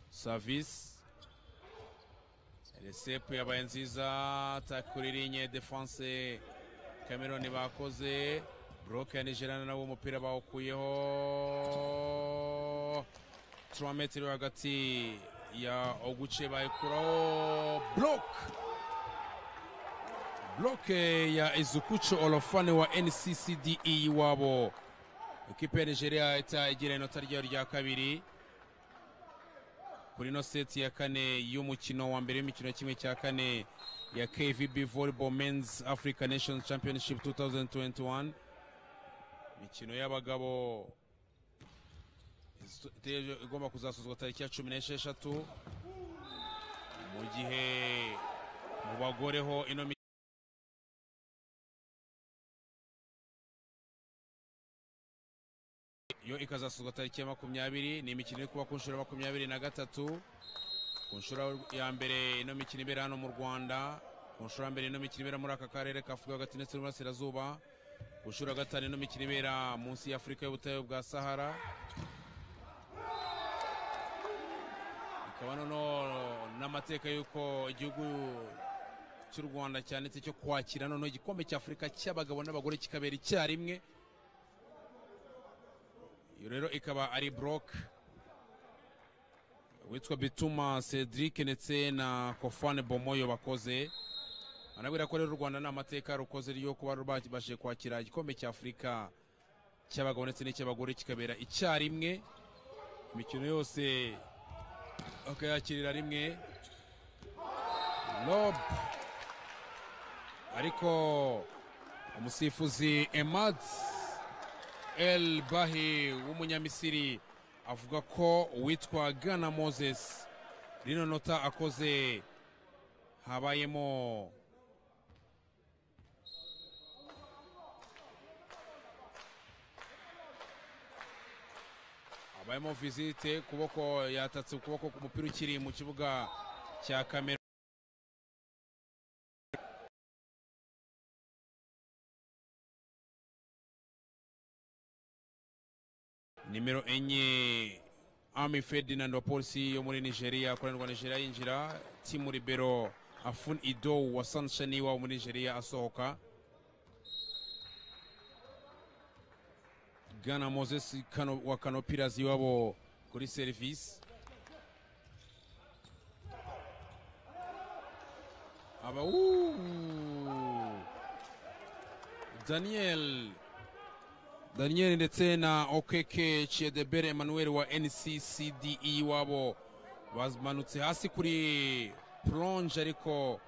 service resepe yabaye nziza attack kuri linye defense cameroon bakoze broke ya nigeria nawe umupira bawukuyeho 3 metero hagati ya oguce bayikuraho bloke bloke ya izukucho olofane wa nccde wabo ekipe ya nigeria ita igira inota ryayo rya kabiri kuri ino seti ya kane y'umukino wa mbere w'imikino kimwe cya kane ya kvb volleyball men's africa nations championship 2021 imikino y'abagabo itegereje- igomba kuzasozwa tariki ya cumi n'esheshatu mu gihe mu bagore ho ino mi- yo ikazasozwa tariki ya makumyabiri ni imikino iri kuba ku nshuro ya makumyabiri na gatatu ku nshuro ya mbere ino mikino ibera hano mu rwanda ku nshuro ya mbere ino mikino ibera muri aka karere ka afurika yo hagati ndetse n'uburasirazuba ku nshuro ya gatanu ino mikino ibera munsi ya afurika y'ubutayu bwa sahara ikaba noneho n'amateka y'uko igihugu cy'u rwanda cyanditse cyo kwakira noneho igikombe cy'afurika cy'abagabo n'abagore kikabera icyarimwe iyo rero ikaba ari buroke witwa bituma cedric ndetse na kofane bomoyo bakoze anabwira ko rero u rwanda nta mateka rukoze ryo kuba rwabashije kwakira igikombe cya afurika cy'abagabo ndetse n'icy'abagore kikabera icyarimwe imikino yose bakayakirira rimwe rob ariko umusifuzi emad el bahi w'umunyamisiri avuga ko uwitwa gana moses rino nota akoze habayemo habayemo visite kuboko yatatse ukuboko ku mupira ukiri mu kibuga cya kamera nimero enye ami ferdinand wa polisi yo muri nigeria akorerwa nigeria yinjira timu libero afun ido wa sanshani wa muri nigeria asohoka gana moses kano, wa kanopiras iwabo kuri serivisi aba uuuu. daniel daniel ndetse na okeke chiedebere emmanuel wa nccde wabo bamanutse hasi kuri plonge ariko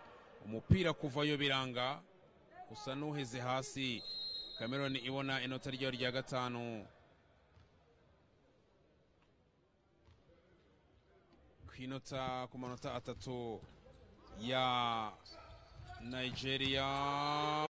umupira kuvayo biranga usa n'uheze hasi cameron ibona inota ryayo rya gatanu ku inota ku manota atatu ya nigeria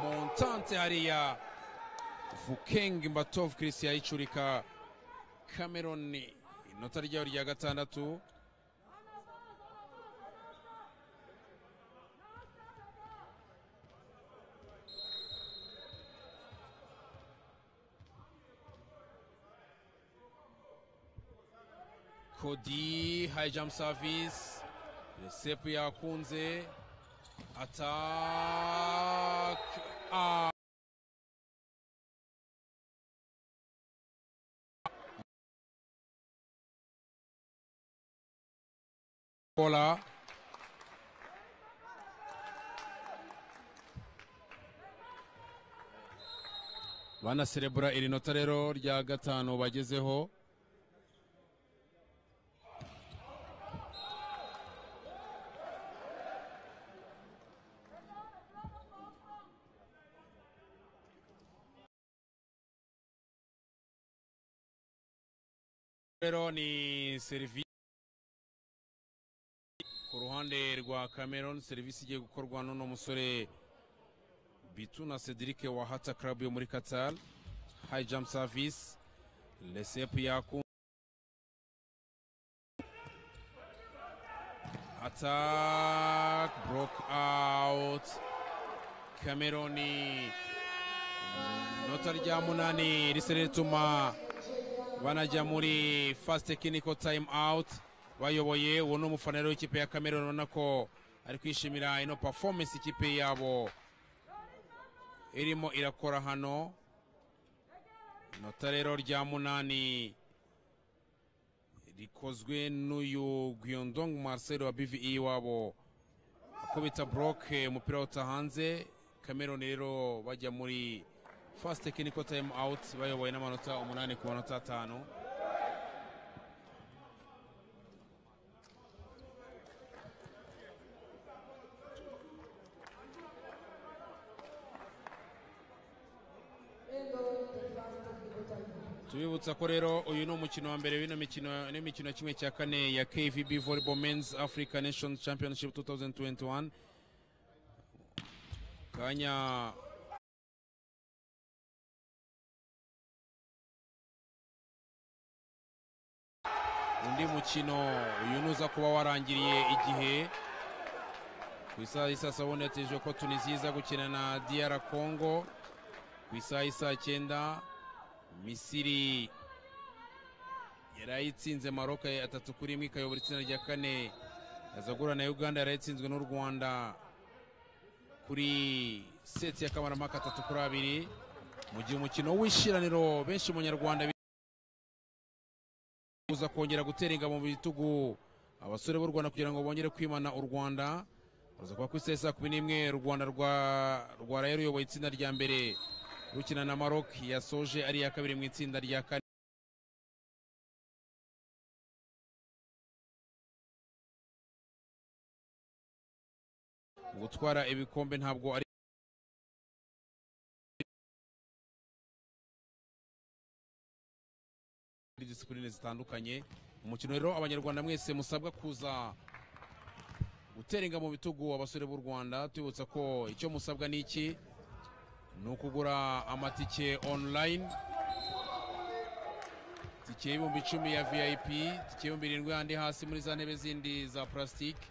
montante hariya vukeng mbatov chris yayicurika cameron inota ryayo rya gatandatu kodi high jump service resepu yakunze Attack. Ah. Kola. banaserebura iri nota rero rya gatanu bagezeho rero ni serivisi ku ruhande rwa cameron serivisi igiye gukorwa n'uno musore bituna cedric wa hata club yo muri qatar high jump service resepu yaku attack block out cameron inota rya munani risa rituma banajya muri fast technical time out bayoboye uwo ni umufanero w'ikipe ya cameroon ubona ko ari kwishimira ino performance ikipe yabo irimo irakora hano inota rero rya munani rikozwe n'uyu guiondong marcel wa bve wabo kubita buroke umupira awuta hanze cameroon rero bajya muri fasite kiniko tayimu awuti bayoboye n'amanota umunani ku manota atanu tubibutsa ko rero uyu ni umukino wa mbere w'ino mikino n'imikino kimwe cya kane ya kvb volleyball men's africa nation championship 2021 kanya undi mukino uyu nuza kuba warangiriye igihe ku isaha y'isa sabune yateje ko tunisiya iza gukina na diyara kongo ku isaha y'isa cyenda misiri yari ayitsinze maroka atatu kuri imwe ikayobora itsinda rya kane azagura na uganda yari ayitsinzwe n'u rwanda kuri seti y'akamaramaka atatu kuri abiri mu gihe umukino w'ishiraniro benshi mu nyarwanda kuza kongera gutera ingabo mu bitugu abasore b'u rwanda kugira ngo bongere kwimana u rwanda ruza kuba ku isaha saa kumi n'imwe u rwanda rwa rwaraye ruyoboye itsinda rya mbere rukina na Maroc yasoje ari iya kabiri mu itsinda rya kane gutwara ibikombe ntabwo ari disipurine zitandukanye umukino rero abanyarwanda mwese musabwa kuza gutera inga mu bitugu abasore b'u rwanda tubibutsa ko icyo musabwa ni iki ni ukugura amatike online tike y'ibihumbi icumi ya vip tike y'ibihumbi irindwi handi hasi muri za ntebe zindi za purasitike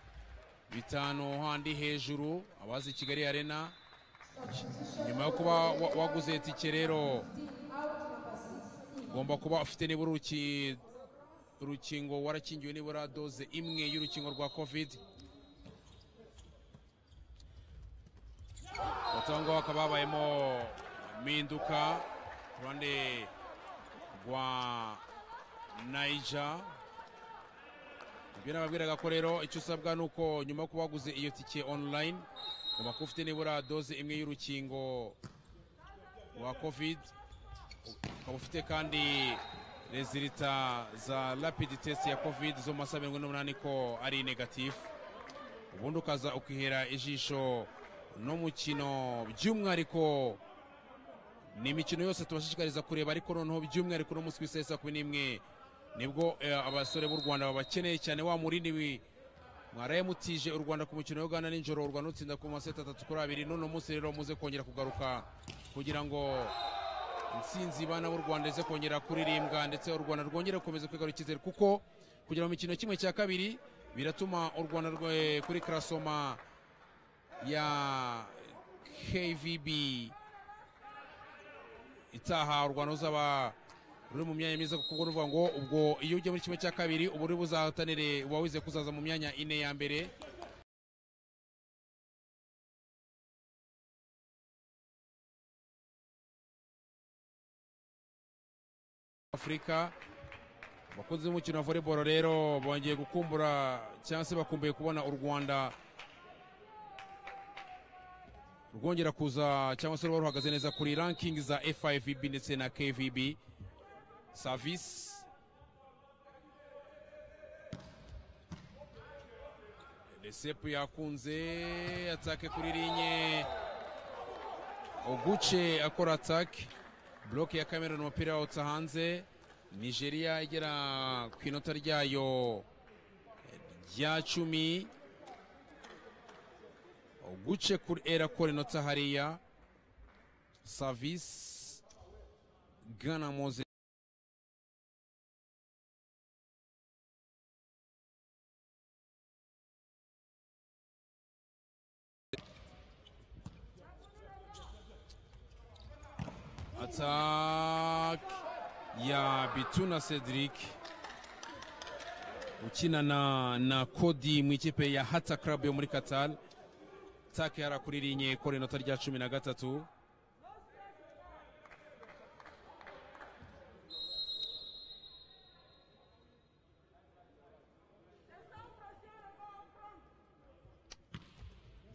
bitanu handi hejuru abazi kigali arena nyuma yo kuba wa- waguze tike rero ugomba kuba ufite nibura uruki- urukingo warakingiwe nibura doze imwe y'urukingo rwa covid batongo hakaba habayemo impinduka ku ruhande rwa naija ibyo nababwiraga ko rero icyo usabwa ni uko nyuma yo kuba waguze iyo tike online ugomba kuba ufite nibura doze imwe y'urukingo rwa covid ukaba ufite kandi rezilita za rapid test ya covid zo mu masaha mirongo ine n'umunani ko ari negatifu ubundi ukaza ukihera ijisho n'umukino by'umwihariko ni imikino yose tubashishikariza kureba ariko noneho by'umwihariko no munsi w'isaha saa kumi n'imwe nibwo eh, abasore b'u rwanda babakeneye cyane wa murindi wi- mwaraye mutije u rwanda ku mukino wa uganda nijoro u rwanda rutsinda ku maseti atatu kuri abiri none umunsi rero muze kongera kugaruka kugira ngo intsinzi bana b'u rwanda ize kongera kuririmbwa ndetse u rwanda rwongere gukomeza kwigarura icyizere kuko kugira mu mikino kimwe cya kabiri biratuma u rwanda rwe- kuri karasoma ya kvb itaha u rwanda ruzaba ruri mu myanya myiza kuko nuvuga ngo ubwo iyo ujya muri kimwe cya kabiri uba uri buzahatanire uba wizeye kuzaza mu myanya ine ya mbere afurika abakunzi b'umukino wa volleyball rero bongeye gukumbura cyangwa se bakumbuye kubona u rwanda rwongera kuza cyangwa se ruba ruhagaze neza kuri ranking za fivb ndetse na kvb service resepu yakunze atake kuri linye oguce akora atake buroke ya cameroon umupira wawutsa hanze nigeria igera ku inota ryayo rya cumi guce kuri erakora inota hariya savisi gana moze atak ya bituna cedric ukina na, na kodi mu ikipe ya hata club yo muri qatar take yari akuririnye kora inota rya cumi na gatatu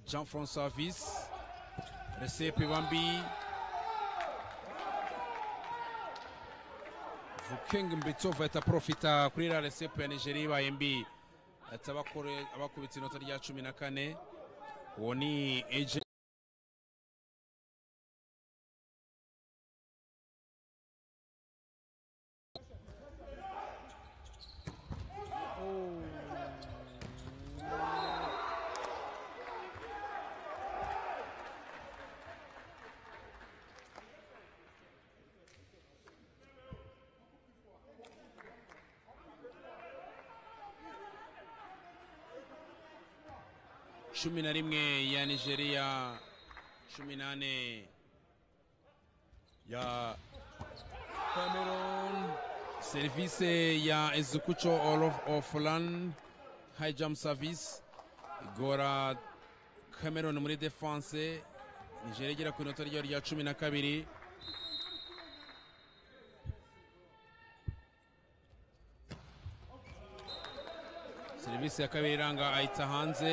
jean francois visi resepe bambi vukengi mbitsova itaprofita kuri iriya resepe ya nigeria ibaye mbi ahita abakore- abakubita inota rya cumi na kane uwo ni eje cumi na rimwe ya nigeria cumi n'ane ya cameroon serivisi ya ezukucho olof oflan high jump service igora cameroon muri defense nigeria igera ku inota ryayo rya cumi na kabiri serivisi ya kabiri iranga ahita hanze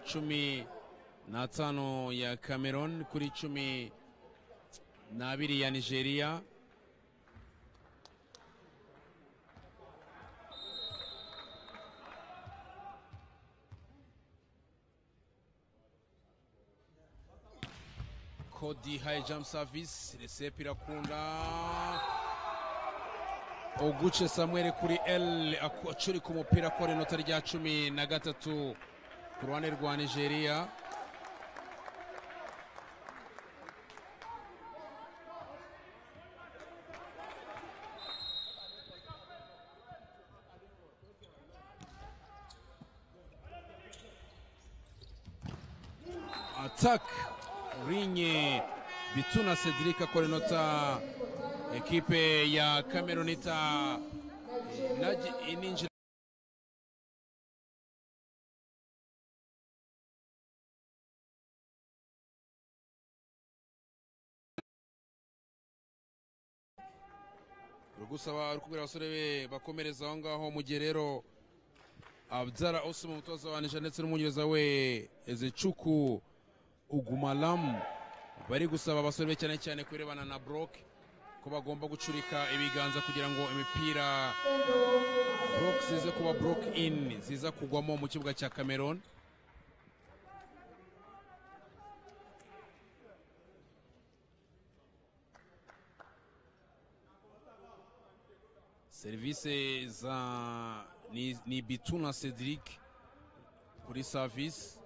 cumi n'atanu ya cameroon kuri cumi n'abiri ya nigeria kodi high jump service resepe irakunda oguce samuel kuri l aku- acurika umupira akora inota rya cumi na gatatu ku ruhande rwa nigeria attack rinye bituna cedric akora inota ekipe ya cameroon ita inaji- ininjira rugusaba rukubwira abasore be bakomereza aho ngaho mu gihe rero abyara osimo umutoza wa nisha ndetse n'umwongereza we ezecuku ugumalamu bari gusaba abasore be cyane cyane kurebana na broke ko bagomba gucurika ibiganza kugira ngo imipira broke zize kuba broke in ziza kugwamo mu kibuga cya cameroon serivisi za ni, ni bituna cedric kuri service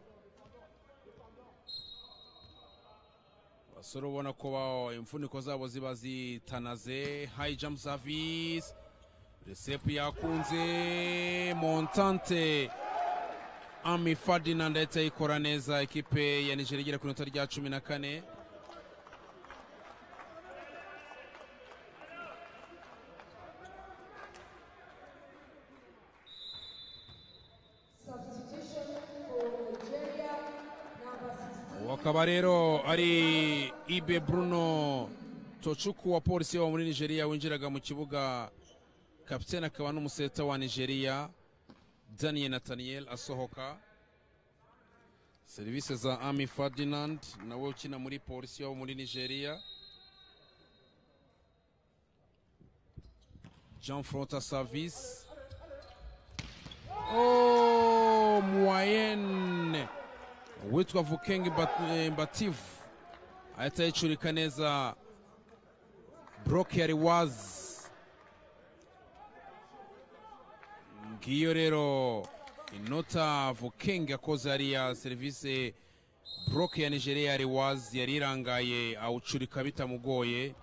basore ubona ko ba- imfuniko zabo ziba zitanaze high jump service resepu yakunze montante ami ferdinand yahita ayikora neza ekipe ya nigeria igera ku inota rya cumi na kane uwo akaba rero ari ibe bruno tocuku wa polisi wa muri nigeria winjiraga mu kibuga kapitene akaba n'umuseta wa nigeria daniel nathaniel asohoka serivisi za ami ferdinand nawe ukina muri polisi wo muri nigeria jean frota service oh, moyenne uwitwa vukengi Bat- eh, mbativu ahita yicurika neza broke yari wazi ngiyo rero inota vukengi akoze hariya serivisi broke ya nigeria yari wazi yari irangaye awucurika bitamugoye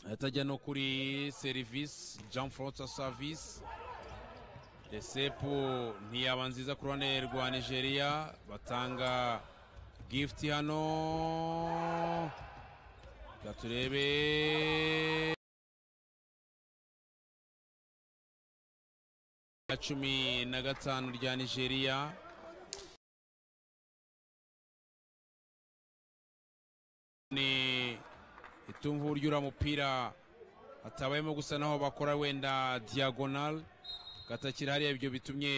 ahita ajya no kuri serivisi jean francois service resepu ntiyaba nziza ku ruhande rwa nigeria batanga gifuti hano reka turebe ya cumi na gatanu rya nigeria ni itumva uburyo uriya mupira hatabayemo gusa naho bakora wenda diyagonali gatakira hariya ibyo bitumye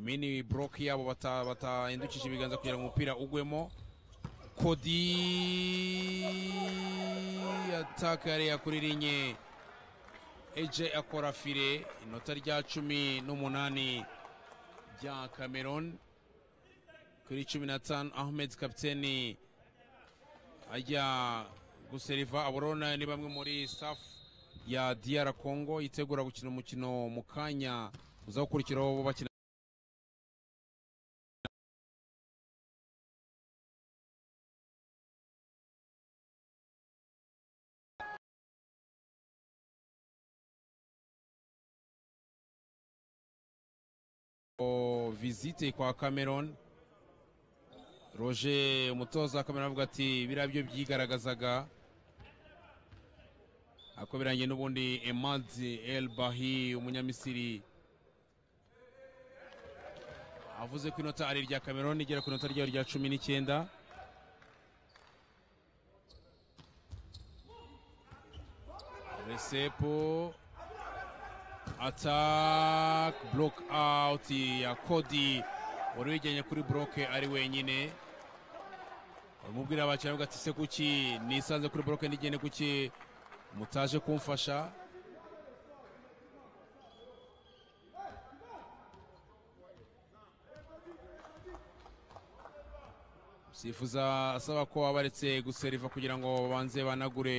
mini block yabo bata- batahindukije ibiganza kugira ngo umupira ugwemo kodi ataka yari yakuririnye eje akora fire inota rya cumi n'umunani rya cameron kuri cumi na tanu ahmed kapiteni ajya guseriva aborona ni bamwe muri staff ya diyara congo yitegura gukina umukino mu kanya uza gukurikiraho bo bakina O visite kwa cameron roger umutoza wa cameron avuga ati biriya byo byigaragazaga akoberanye n'ubundi emadi el bahi umunyamisiri avuze ko inota ari irya cameron igera ku inota ryayo rya cumi n'icyenda resepo attack block out ya Cody wari wiganye kuri block ari wenyine umubwira abakiriya avuga ati se kuki nisanze kuri block ndigende kuki mutaje kumfasha sifuza asaba ko abaretse guseriva kugira ngo babanze banagure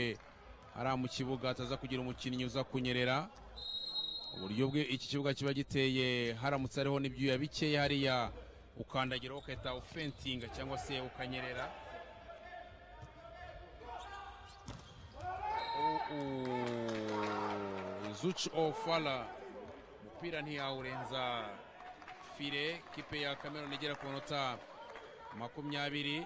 hariya mu kibuga ataza kugira umukinnyi uza kunyerera uburyo bwe iki kibuga kiba giteye haramutse hariho n'ibyuya bikeya hariya ukandagiraho ugahita ufentinga cyangwa se ukanyerera zuci ofara umupira ntiyawurenza fire kipe ya cameron igera ku nota makumyabiri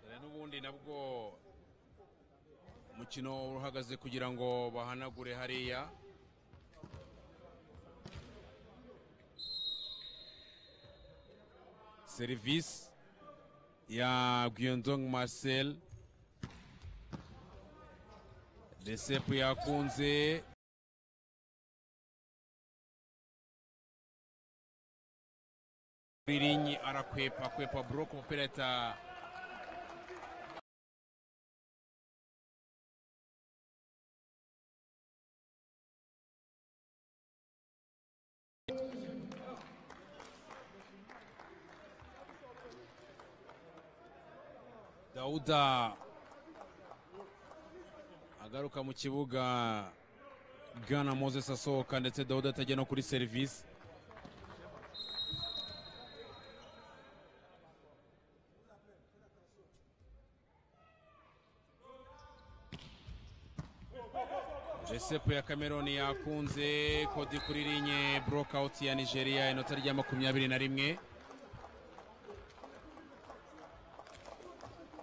Dore n'ubundi nabwo umukino uhagaze kugira ngo bahanagure hariya serivisi ya Guillaume Marcel resepu yakunze Birinyi arakwepa kwepa buroko umupira ahita Dauda agaruka mu kibuga Gana Moses asohoka ndetse Dauda atajya no kuri serivisi resepu ya Cameroon yakunze kodi kuri linye burokawuti ya Nigeria inota rya makumyabiri na rimwe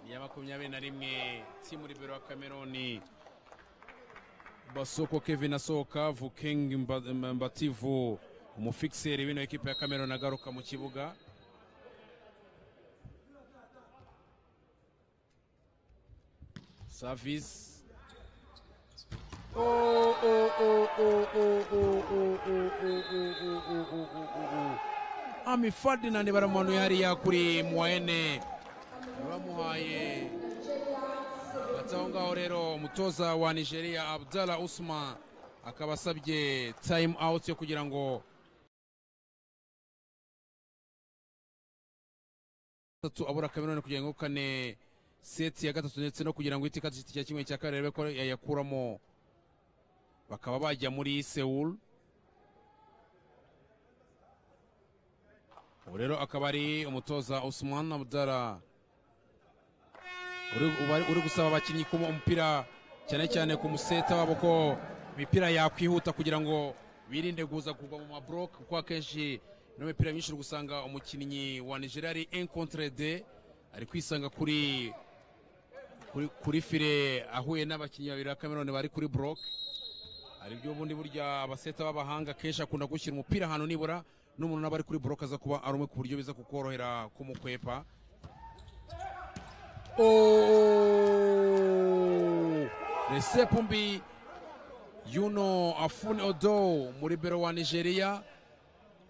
iya makumyabiri na rimwe timu libero ya kameroni basoko kevin asohoka vuking Mba- Mba- mbativu umufikiseri w'ino ekipa ya kameroni agaruka mu kibuga savisi ami ferdinand baramuhanuye hariya kuri muwaene bamuhaye hagati aho ngaho rero umutoza wa nigeria abdallah usman akaba asabye time out yo kugira ngo gatatu abura kameruni kugira ngo kane seti ya gatatu ndetse no kugira ngo ihite ikata igiti cya kimwe cya kabiri arebe ko yayakuramo bakaba bajya muri sewuru ubu rero akaba ari umutoza usman abdallah uri, uba- uri gusaba abakinnyi kuma umupira cyane cyane ku museta wabo ko imipira yakwihuta kugira ngo birinde kuza kugwa mu mabloke kuko akenshi ino mipira myinshi uri gusanga umukinnyi wa nigeria ari encontre de ari kwisanga kuri kuri, kuri fire ahuye n'abakinnyi babiri ba cameroon bari kuri bloke hari ibyo ubundi burya abaseta b'abahanga kenshi akunda gushyira umupira ahantu nibura n'umuntu naba ari kuri bloke aza kuba ari umwe ku buryo biza kukorohera kumukwepa Oh! resepu mbi yuno afuni odo muri bero wa nigeria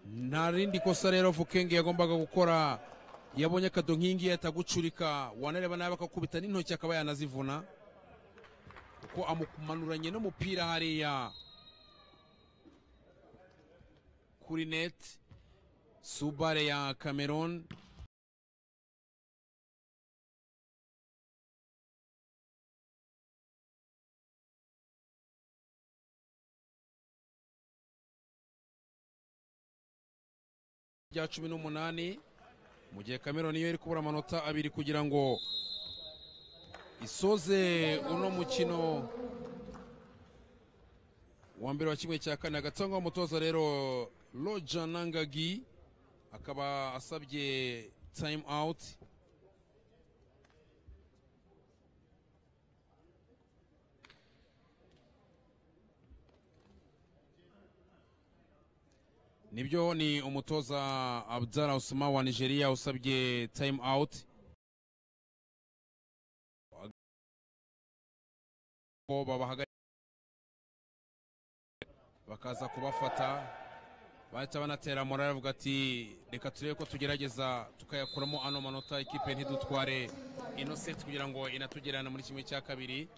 nta rindi kosa rero vukenge yagombaga gukora yabonye akado nk'ingiyi atagucurika wanareba nabi akakubita n'intoki akaba yanazivuna kuko amumanuranye n'umupira hariya kuri neti subare ya cameroon rya cumi n'umunani mu gihe cameroon niyo iri kubura amanota abiri kugira ngo isoze uno mukino wa mbere wa kimwe cya kane agatangwa umutoza rero roger nangagi akaba asabye time out nibyo ni umutoza abdara usuma wa nigeria usabye time out ko babahaga bakaza kubafata bahita banatera morari avuga ati reka turebe ko tugerageza tukayakuramo ano manota ikipe ntidutware inoseti kugira ngo inatugerane muri kimwe cya kabiri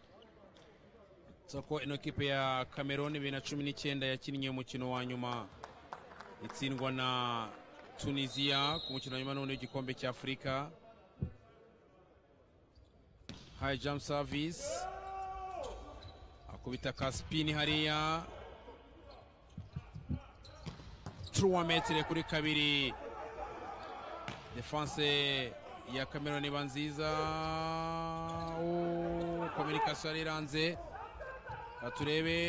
so ko ino kipe ya cameroon bibiri na cumi n'icyenda yakinnye umukino wa nyuma itsindwa na tunisiya ku mukino wa nyuma n'ubundi w'igikombe cya afurika hayi jamu savisi akubita kasipini hariya turuwa metire kuri kabiri defanse ya cameroon iba nziza Oh, kominikasiyo yari iranze Reka turebe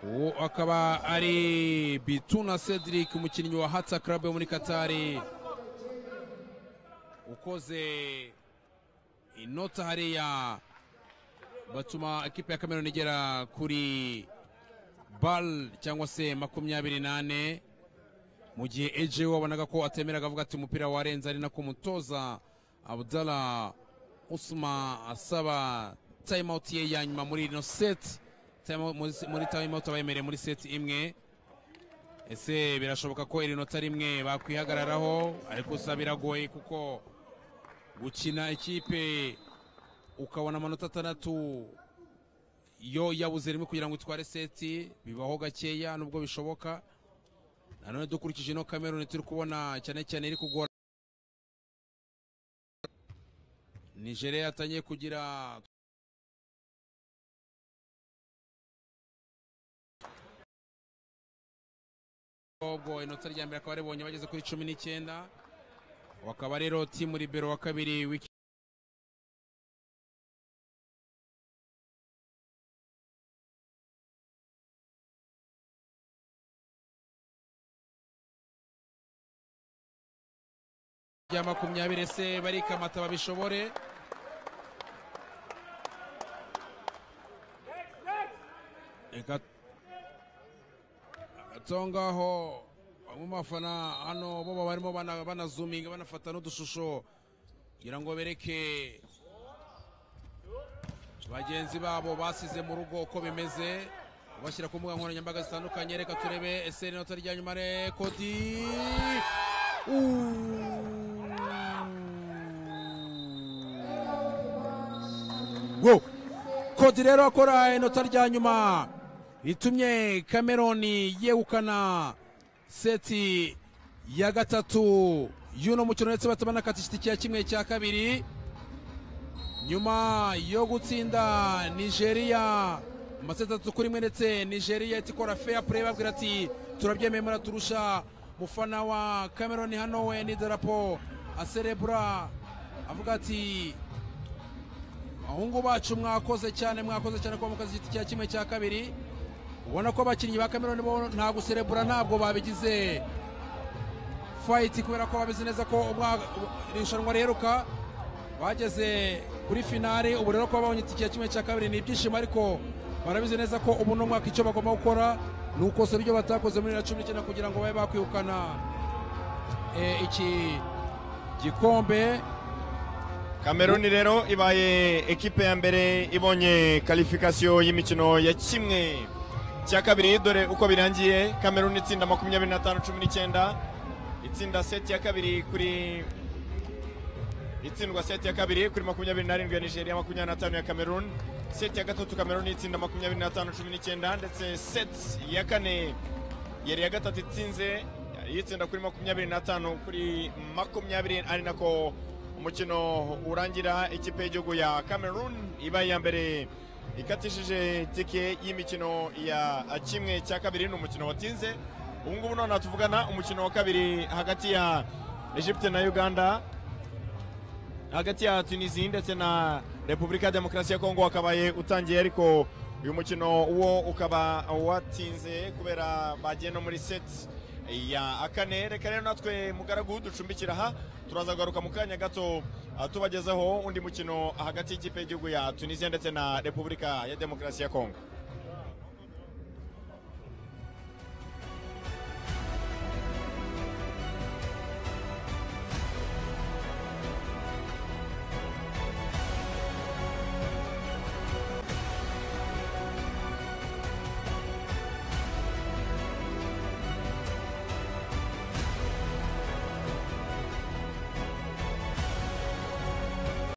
uwo akaba ari bituna cedric umukinnyi wa hatsa club yo muri katari ukoze inota hariya batuma ikipe ya cameroon igera kuri bal cyangwa se makumyabiri nane mu gihe eje wabonaga ko atemera akavuga ati umupira warenze ari nako umutoza abdala usma asaba time out ye ya nyuma muri ino set time out- muri- muri time out abayemereye muri set imwe ese birashoboka ko iri nota rimwe bakwihagararaho ariko gusa biragoye kuko gukina ikipe ukabona amanota atandatu yo yabuze rimwe kugira ngo itware seti bibaho gakeya nubwo bishoboka nanone dukurikije ino cameroon turi kubona cyane cyane iri kugora nigeria yatangiye kugira ubwo inota rya mbere akaba aribonye bageze kuri cumi n'icyenda wakaba rero timu libero wa kabiri wiki rya makumyabiri ese barikamata babishobore reka aho ngaho bamwe mu bafana hano bo barimo bana- banazuminga banafata n'udushusho kugira ngo bereke bagenzi babo basize mu rugo uko bimeze bashyira ku mbuga nkoranyambaga zitandukanye reka turebe ese inota rya nyuma rekodi wo kodi rero akora inota rya nyuma ritumye cameroni yegukana seti ya gatatu y'uno mukino ndetse bataba n'akatisiti cya kimwe cya kabiri nyuma yo gutsinda nigeria amaseti atatu kuri rimwe ndetse nigeria ihita ikora fair play babwira ati turabyemeye muraturusha mufana wa cameron hano we n'idarapo aserebura avuga ati abahungu bacu mwakoze cyane mwakoze cyane kuba mukazi igiti cya kimwe cya kabiri ubona ko abakinnyi ba cameron bo nta guserebura ntabwo babigize fayiti kubera ko babizi neza ko umwa- irushanwa riheruka bageze kuri finale ubu rero kuba babonye itike ya kimwe cya kabiri ni ibyishimo ariko barabizi neza ko ubu ni umwaka icyo bagomba gukora nuko se ibyo batakoze muri bibiri na cumi n'icyenda kugira ngo babe bakwirukana eh, iki gikombe Cameroon rero ibaye ekipe ya mbere ibonye kalifikasiyo y'imikino ya kimwe cya kabiri dore uko birangiye Cameroon itsinda makumyabiri na tanu cumi n'icyenda itsinda seti ya kabiri kuri itsindwa seti ya kabiri kuri makumyabiri n'arindwi ya Nigeria makumyabiri na tanu ya Cameroon seti ya gatatu Cameroon itsinda makumyabiri na tanu cumi n'icyenda ndetse seti ya kane yari iya gatatu itsinze yitsinda kuri makumyabiri na tanu kuri makumyabiri ari nako umukino urangira ikipe y'igihugu ya cameroon iba iya mbere ikatishije tike y'imikino ya kimwe cya kabiri ni umukino watinze ubu ngubu noneho tuvugana umukino wa kabiri hagati ya egypte na uganda hagati ya tunisi ndetse na repubulika ya demokarasi ya kongo wakabaye utangiye ariko uyu mukino wo ukaba watinze kubera bagiye no muri seti ya kane reka rero natwe mugaragu ducumbikira aha turaza kugaruka mu kanya gato ah, tubagezaho undi mukino hagati y'ikipe y'igihugu ya tunisiya ndetse na repubulika ya demokarasi ya kongo